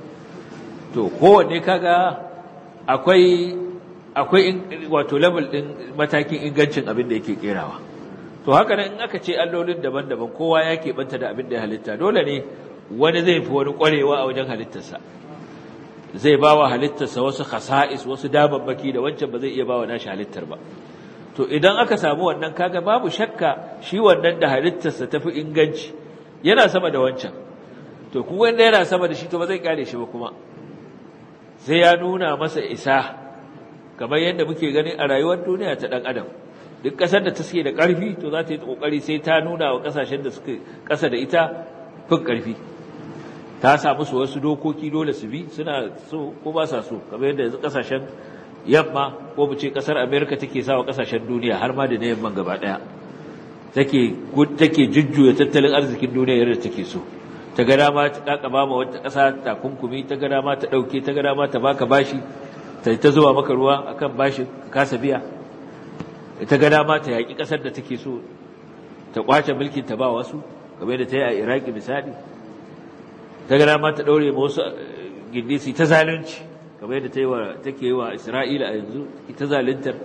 to kowanne kaga akwai akwai wato level din matakin ingancin abin da yake kerawa to haka nan in aka ce allolin daban-daban kowa ya keɓanta da abin da ya halitta dole ne wani zai fi wani ƙwarewa a wajen halittarsa zai ba wa halittarsa wasu khasa'is wasu damammaki da wancan ba zai iya ba wa nashi halittar ba to idan aka samu wannan kaga babu shakka shi wannan da halittarsa tafi inganci yana sama da wancan to kuma wanda yana sama da shi to ba zai kare shi ba kuma sai ya nuna masa isa kamar yadda muke gani a rayuwar duniya ta dan adam duk kasar da ta suke da karfi to za ta yi kokari sai ta nuna wa kasashen da suke kasa da ita fin karfi ta samu su wasu dokoki dole su bi suna so ko ba sa so kamar yadda yanzu kasashen yamma ko mu ce kasar America take sawa kasashen duniya har ma da na yamman gaba daya take take jujjuya tattalin arzikin duniya yadda take so ta ga dama ta kakaba ma wata kasa takunkumi ta ga dama ta dauke ta ga dama ta baka bashi ta ta zuwa maka ruwa akan bashi ka kasa biya ta ga dama ta yaki kasar da take so ta kwace mulkin ta ba wasu kamar da ta yi a Iraki misali ta ga dama ta daure ma wasu gindisi ta zalunci kamar yadda ta yi wa take yi wa Isra'ila a yanzu ita zaluntar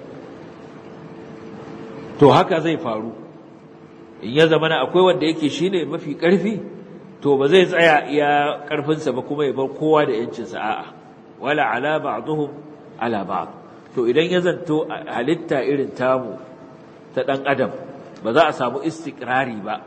to haka zai faru in ya zama akwai wanda yake shine mafi karfi to ba zai tsaya iya karfinsa ba kuma ya bar kowa da yancinsa a'a wala ala ba'dhum ala ba'd to idan ya zanto halitta irin tamu ta dan adam ba za a samu istikrari ba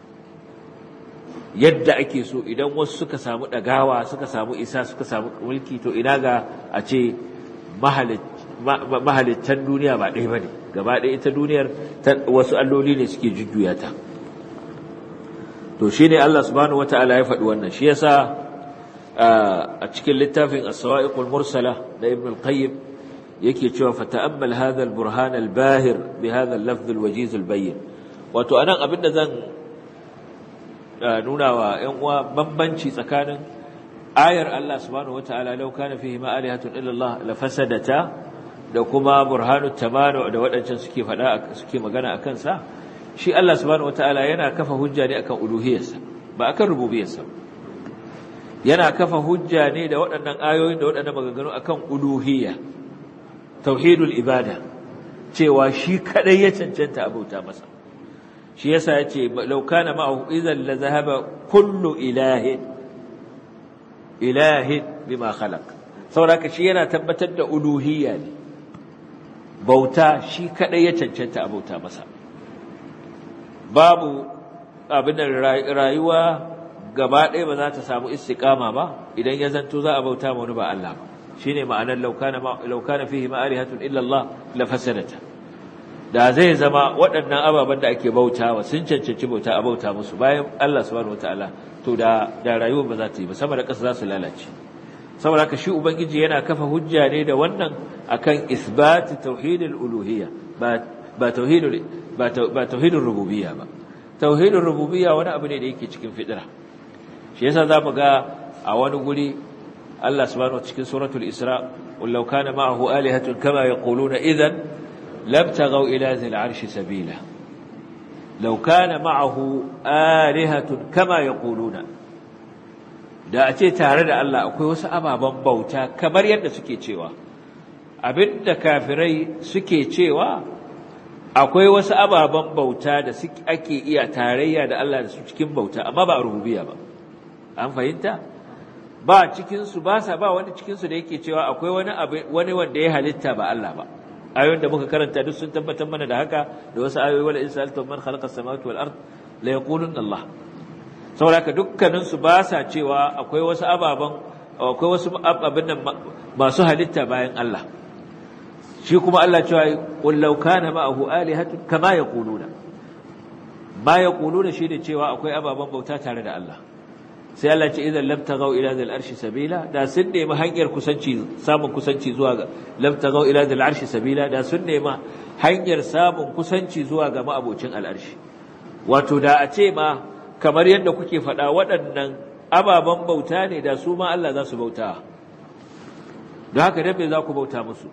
yadda ake so idan wasu suka samu dagawa suka samu isa suka samu mulki to ina ga a ce mahalittan duniya ba ɗaya ba ne gaba ɗaya ita duniyar wasu alloli ne suke jujjuya ta to shi ne Allah subhanahu wa ta'ala ya faɗi wannan shi yasa a cikin littafin as-sawa'iqul mursala da ibn al-qayyim yake cewa fa ta'ammal hadha al-burhan al-bahir bi hadha al-lafz al-wajiz al-bayyin wato anan abinda zan nuna wa ‘yan uwa bambanci tsakanin ayar Allah subhanahu wa ta'ala lau kana fihi ma'alihatun illallah la fasadata da kuma burhanu tamanu da waɗancan suke faɗa suke magana a kansa shi Allah subhanahu wa ta'ala yana kafa hujja ne akan uluhiyarsa ba akan rububiyarsa yana kafa hujja ne da waɗannan ayoyin da waɗannan maganganu akan uluhiyya tauhidul ibada cewa shi kadai ya cancanta abauta masa shi yasa yace law kana ma'ahu idhan la zahaba kullu ilahin ilahin bima khalaq saboda shi yana tabbatar da uluhiyya ne bauta shi kadai ya cancanta a bauta masa babu abin da rayuwa gaba ɗaya ba za ta samu istiqama ba idan ya zanto za a bauta ma wani ba Allah ba shine ma'anar law kana law kana fihi ma'alihatun illa Allah la fasadata da zai zama waɗannan ababen da ake bautawa sun cancanci bauta a bauta musu bayan Allah subhanahu wataala to da da rayuwar ba za ta yi ba sama da ƙasa za su lalace saboda haka shi ubangiji yana kafa hujja ne da wannan akan isbat tauhidul uluhiyya ba ba tauhidul ba tauhidul rububiyya ba tauhidul rububiyya wani abu ne da yake cikin fidira shi yasa zamu ga a wani guri Allah subhanahu wa cikin suratul isra wallau kana ma'ahu alihatun kama yaquluna idan لابتغوا إلى ذي العرش سبيلا لو كان معه آلهة كما يقولون da a ce tare da Allah akwai wasu ababen bauta kamar yadda suke cewa abinda kafirai suke cewa akwai wasu ababen bauta da ake iya tarayya da Allah da su cikin bauta amma ba rububiyya ba an fahimta ba cikinsu ba sa ba wani cikinsu da yake cewa akwai wani wani wanda ya halitta ba Allah ba ayoyin da muka karanta duk sun tabbatar mana da haka da wasu ayoyi wala in sa'altum man khalaqa as-samawati wal ard la yaquluna Allah saboda haka dukkanin su ba sa cewa akwai wasu ababan akwai wasu abin nan masu halitta bayan Allah shi kuma Allah cewa qul law kana ma'ahu alihatun kama yaquluna ma yaquluna shi da cewa akwai ababan bauta tare da Allah sai Allah ce idan lam tagau ila zal arshi sabila da sun nemi hanyar kusanci samun kusanci zuwa ga lam tagau ila zal arshi sabila da sun nemi hanyar samun kusanci zuwa ga ma'abocin al'arshi wato da a ce ma kamar yadda kuke faɗa waɗannan ababen bauta ne da su ma Allah za su bauta don haka dan me za ku bauta musu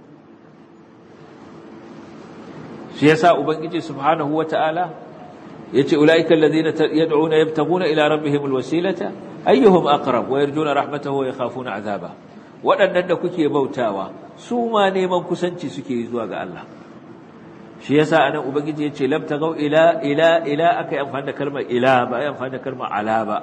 shi yasa ubangiji subhanahu wataala yace ulaika alladhina yad'una yabtaguna ila rabbihim alwasilata ayyuhum aqrab wa yarjuna rahmatahu wa yakhafuna azaba wadannan da kuke bautawa su ma neman kusanci suke zuwa ga Allah shi yasa anan ubangiji yace lam tagau ila ila ila akai amfani da kalmar ila ba ai amfani da kalmar ala ba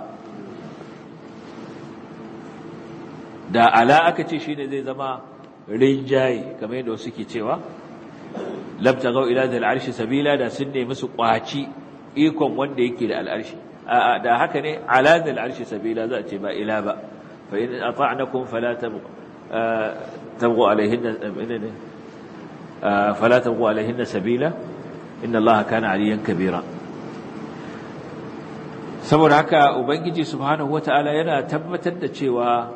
da ala aka ce shine zai zama rinjaye kamar yadda suke cewa lam tagau ila dal arshi sabila da sun nemi su kwaci ikon wanda yake da al'arshi da haka ne ala dal arshi sabila za a ce ba ila ba fa in ata'nakum fala tabghu tabghu alaihinna fala tabghu alaihinna sabila inna allaha kana aliyan kabira saboda haka ubangiji subhanahu wataala yana tabbatar da cewa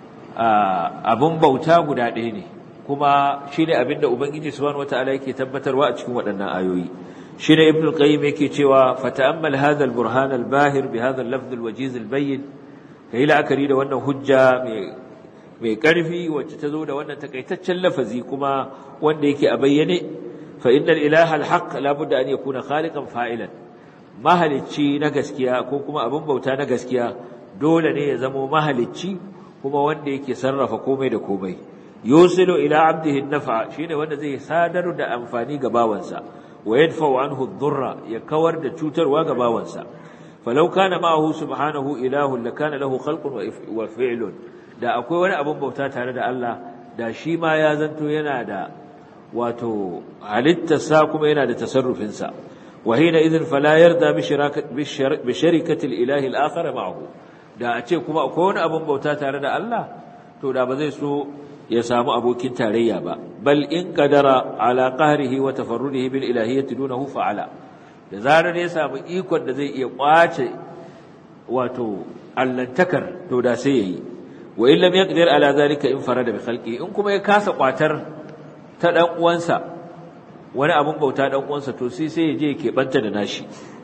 abun bauta guda ɗaya ne kuma shine abinda ubangiji subhanahu wataala yake tabbatarwa a cikin waɗannan ayoyi shine ibn al-qayyim yake cewa fata'ammal hadha al-burhan al-bahir bi hadha al-lafz al-wajiz al-bayyin kai la'akari da wannan hujja mai mai karfi wacce ta zo da wannan takaitaccen lafazi kuma wanda yake a bayyane fa innal ilaha al-haq la budda an yakuna khaliqan fa'ilan mahalicci na gaskiya ko kuma abin bauta na gaskiya dole ne ya zamo mahalicci kuma wanda yake sarrafa komai da komai yusilu ila abdihi an-naf'a shine wanda zai sadar da amfani ga bawansa wa yadfa'u anhu ad-durra ya kawar da cutarwa ga bawansa falau kana ma'ahu subhanahu ilahun lakana lahu khalqun wa fi'lun da akwai wani abin bauta tare da Allah da shi ma ya zanto yana da wato halittarsa kuma yana da tasarrufinsa wa hina idhin fala yarda bi sharikati al-ilahi al-akhar ma'ahu da a ce kuma akwai wani abin bauta tare da Allah to da ba zai so ya samu abokin tarayya ba bal in qadara ala qahrihi wa tafarrudihi bil ilahiyyati dunahu fa'ala da zarar ya samu ikon da zai iya kwace wato allantakar to da sai yayi wa in lam yaqdir ala zalika in farada bi khalqi in kuma ya kasa kwatar ta dan uwansa wani abun bauta dan uwansa to sai sai ya je ke banta da nashi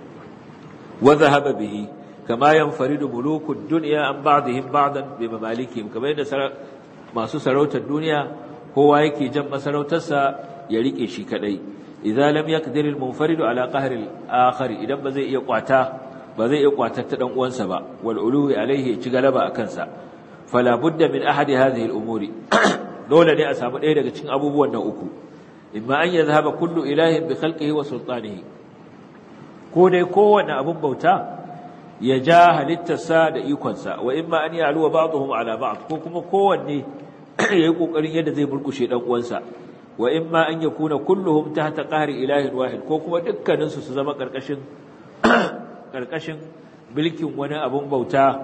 wa dhahaba bihi kama yanfaridu mulukud dunya an ba'dihim ba'dan bi mamalikihim kamar yadda masu sarautar duniya kowa yake jan masarautarsa ya rike shi kadai idza lam yaqdir al munfarid ala qahr al akhar idan ba zai iya kwata ba zai iya kwatar ta dan uwansa ba wal uluwi alaihi ci galaba akan sa fala budda min ahadi hadhihi al umuri dole ne a samu ɗaya daga cikin abubuwan nan uku imma an yadhhaba kullu ilahin bi khalqihi wa sultanihi ko dai kowanne abun bauta ya ja halittarsa da ikonsa wa imma an ya'luwa ba'dhum ala ba'd ko kuma kowanne yayi kokarin yadda zai burkushe dan uwansa wa imma an yakuna kulluhum tahta qahri ilahin wahid ko kuma dukkanin su su zama karkashin karkashin bilkin wani abun bauta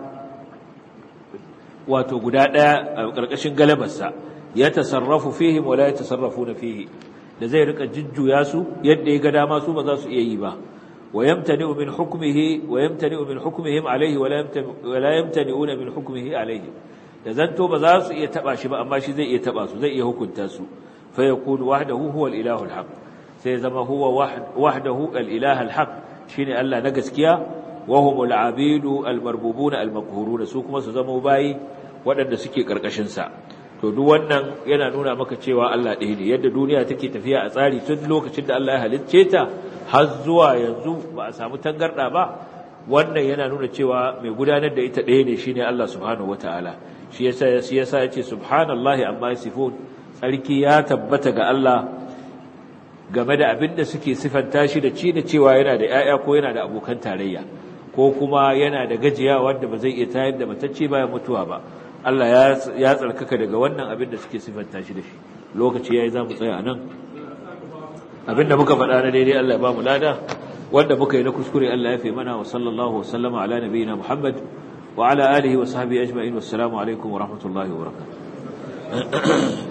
wato guda daya karkashin galabarsa ya tasarrafu fihim wa la yatasarrafuna fihi da zai rika jujjuya su yadda ya ga dama su ba za su iya yi ba ويمتنع من حكمه ويمتنع من حكمهم عليه ولا ولا يمتنعون من حكمه عليه da zanto ba za su iya taba shi ba amma shi zai iya taba su zai iya hukunta su fa yakunu wahdahu huwa al-ilahu al-haq sai zama huwa wahdahu al-ilahu al-haq shine Allah na gaskiya wa humul abidu al-marbubuna al-maqhuruna su kuma su zama bayi waɗanda suke karkashin sa to duk wannan yana nuna maka cewa Allah ɗaya ne yadda duniya take tafiya a tsari tun lokacin da Allah ya halicce ta har zuwa yanzu ba a samu tangarda ba wannan yana nuna cewa mai gudanar da ita ɗaya ne shine Allah subhanahu wataala shi yasa shi yasa yace subhanallahi amma yasifun tsarki ya tabbata ga Allah game da abin da suke sifanta shi da ci da cewa yana da ƴaƴa ko yana da abokan tarayya ko kuma yana da gajiya wanda ba zai iya tayar da matacce bayan mutuwa ba Allah ya tsarkaka daga wannan abin da suke sifanta shi da shi lokaci yayi za mu tsaya a nan abin da muka faɗa na daidai Allah ya ba mu lada wanda muka yi na kuskure Allah ya fi mana wa sallallahu wa sallama ala nabiyina Muhammad wa ala alihi wa sahbihi ajma'in wassalamu alaikum wa rahmatullahi wa barakatuh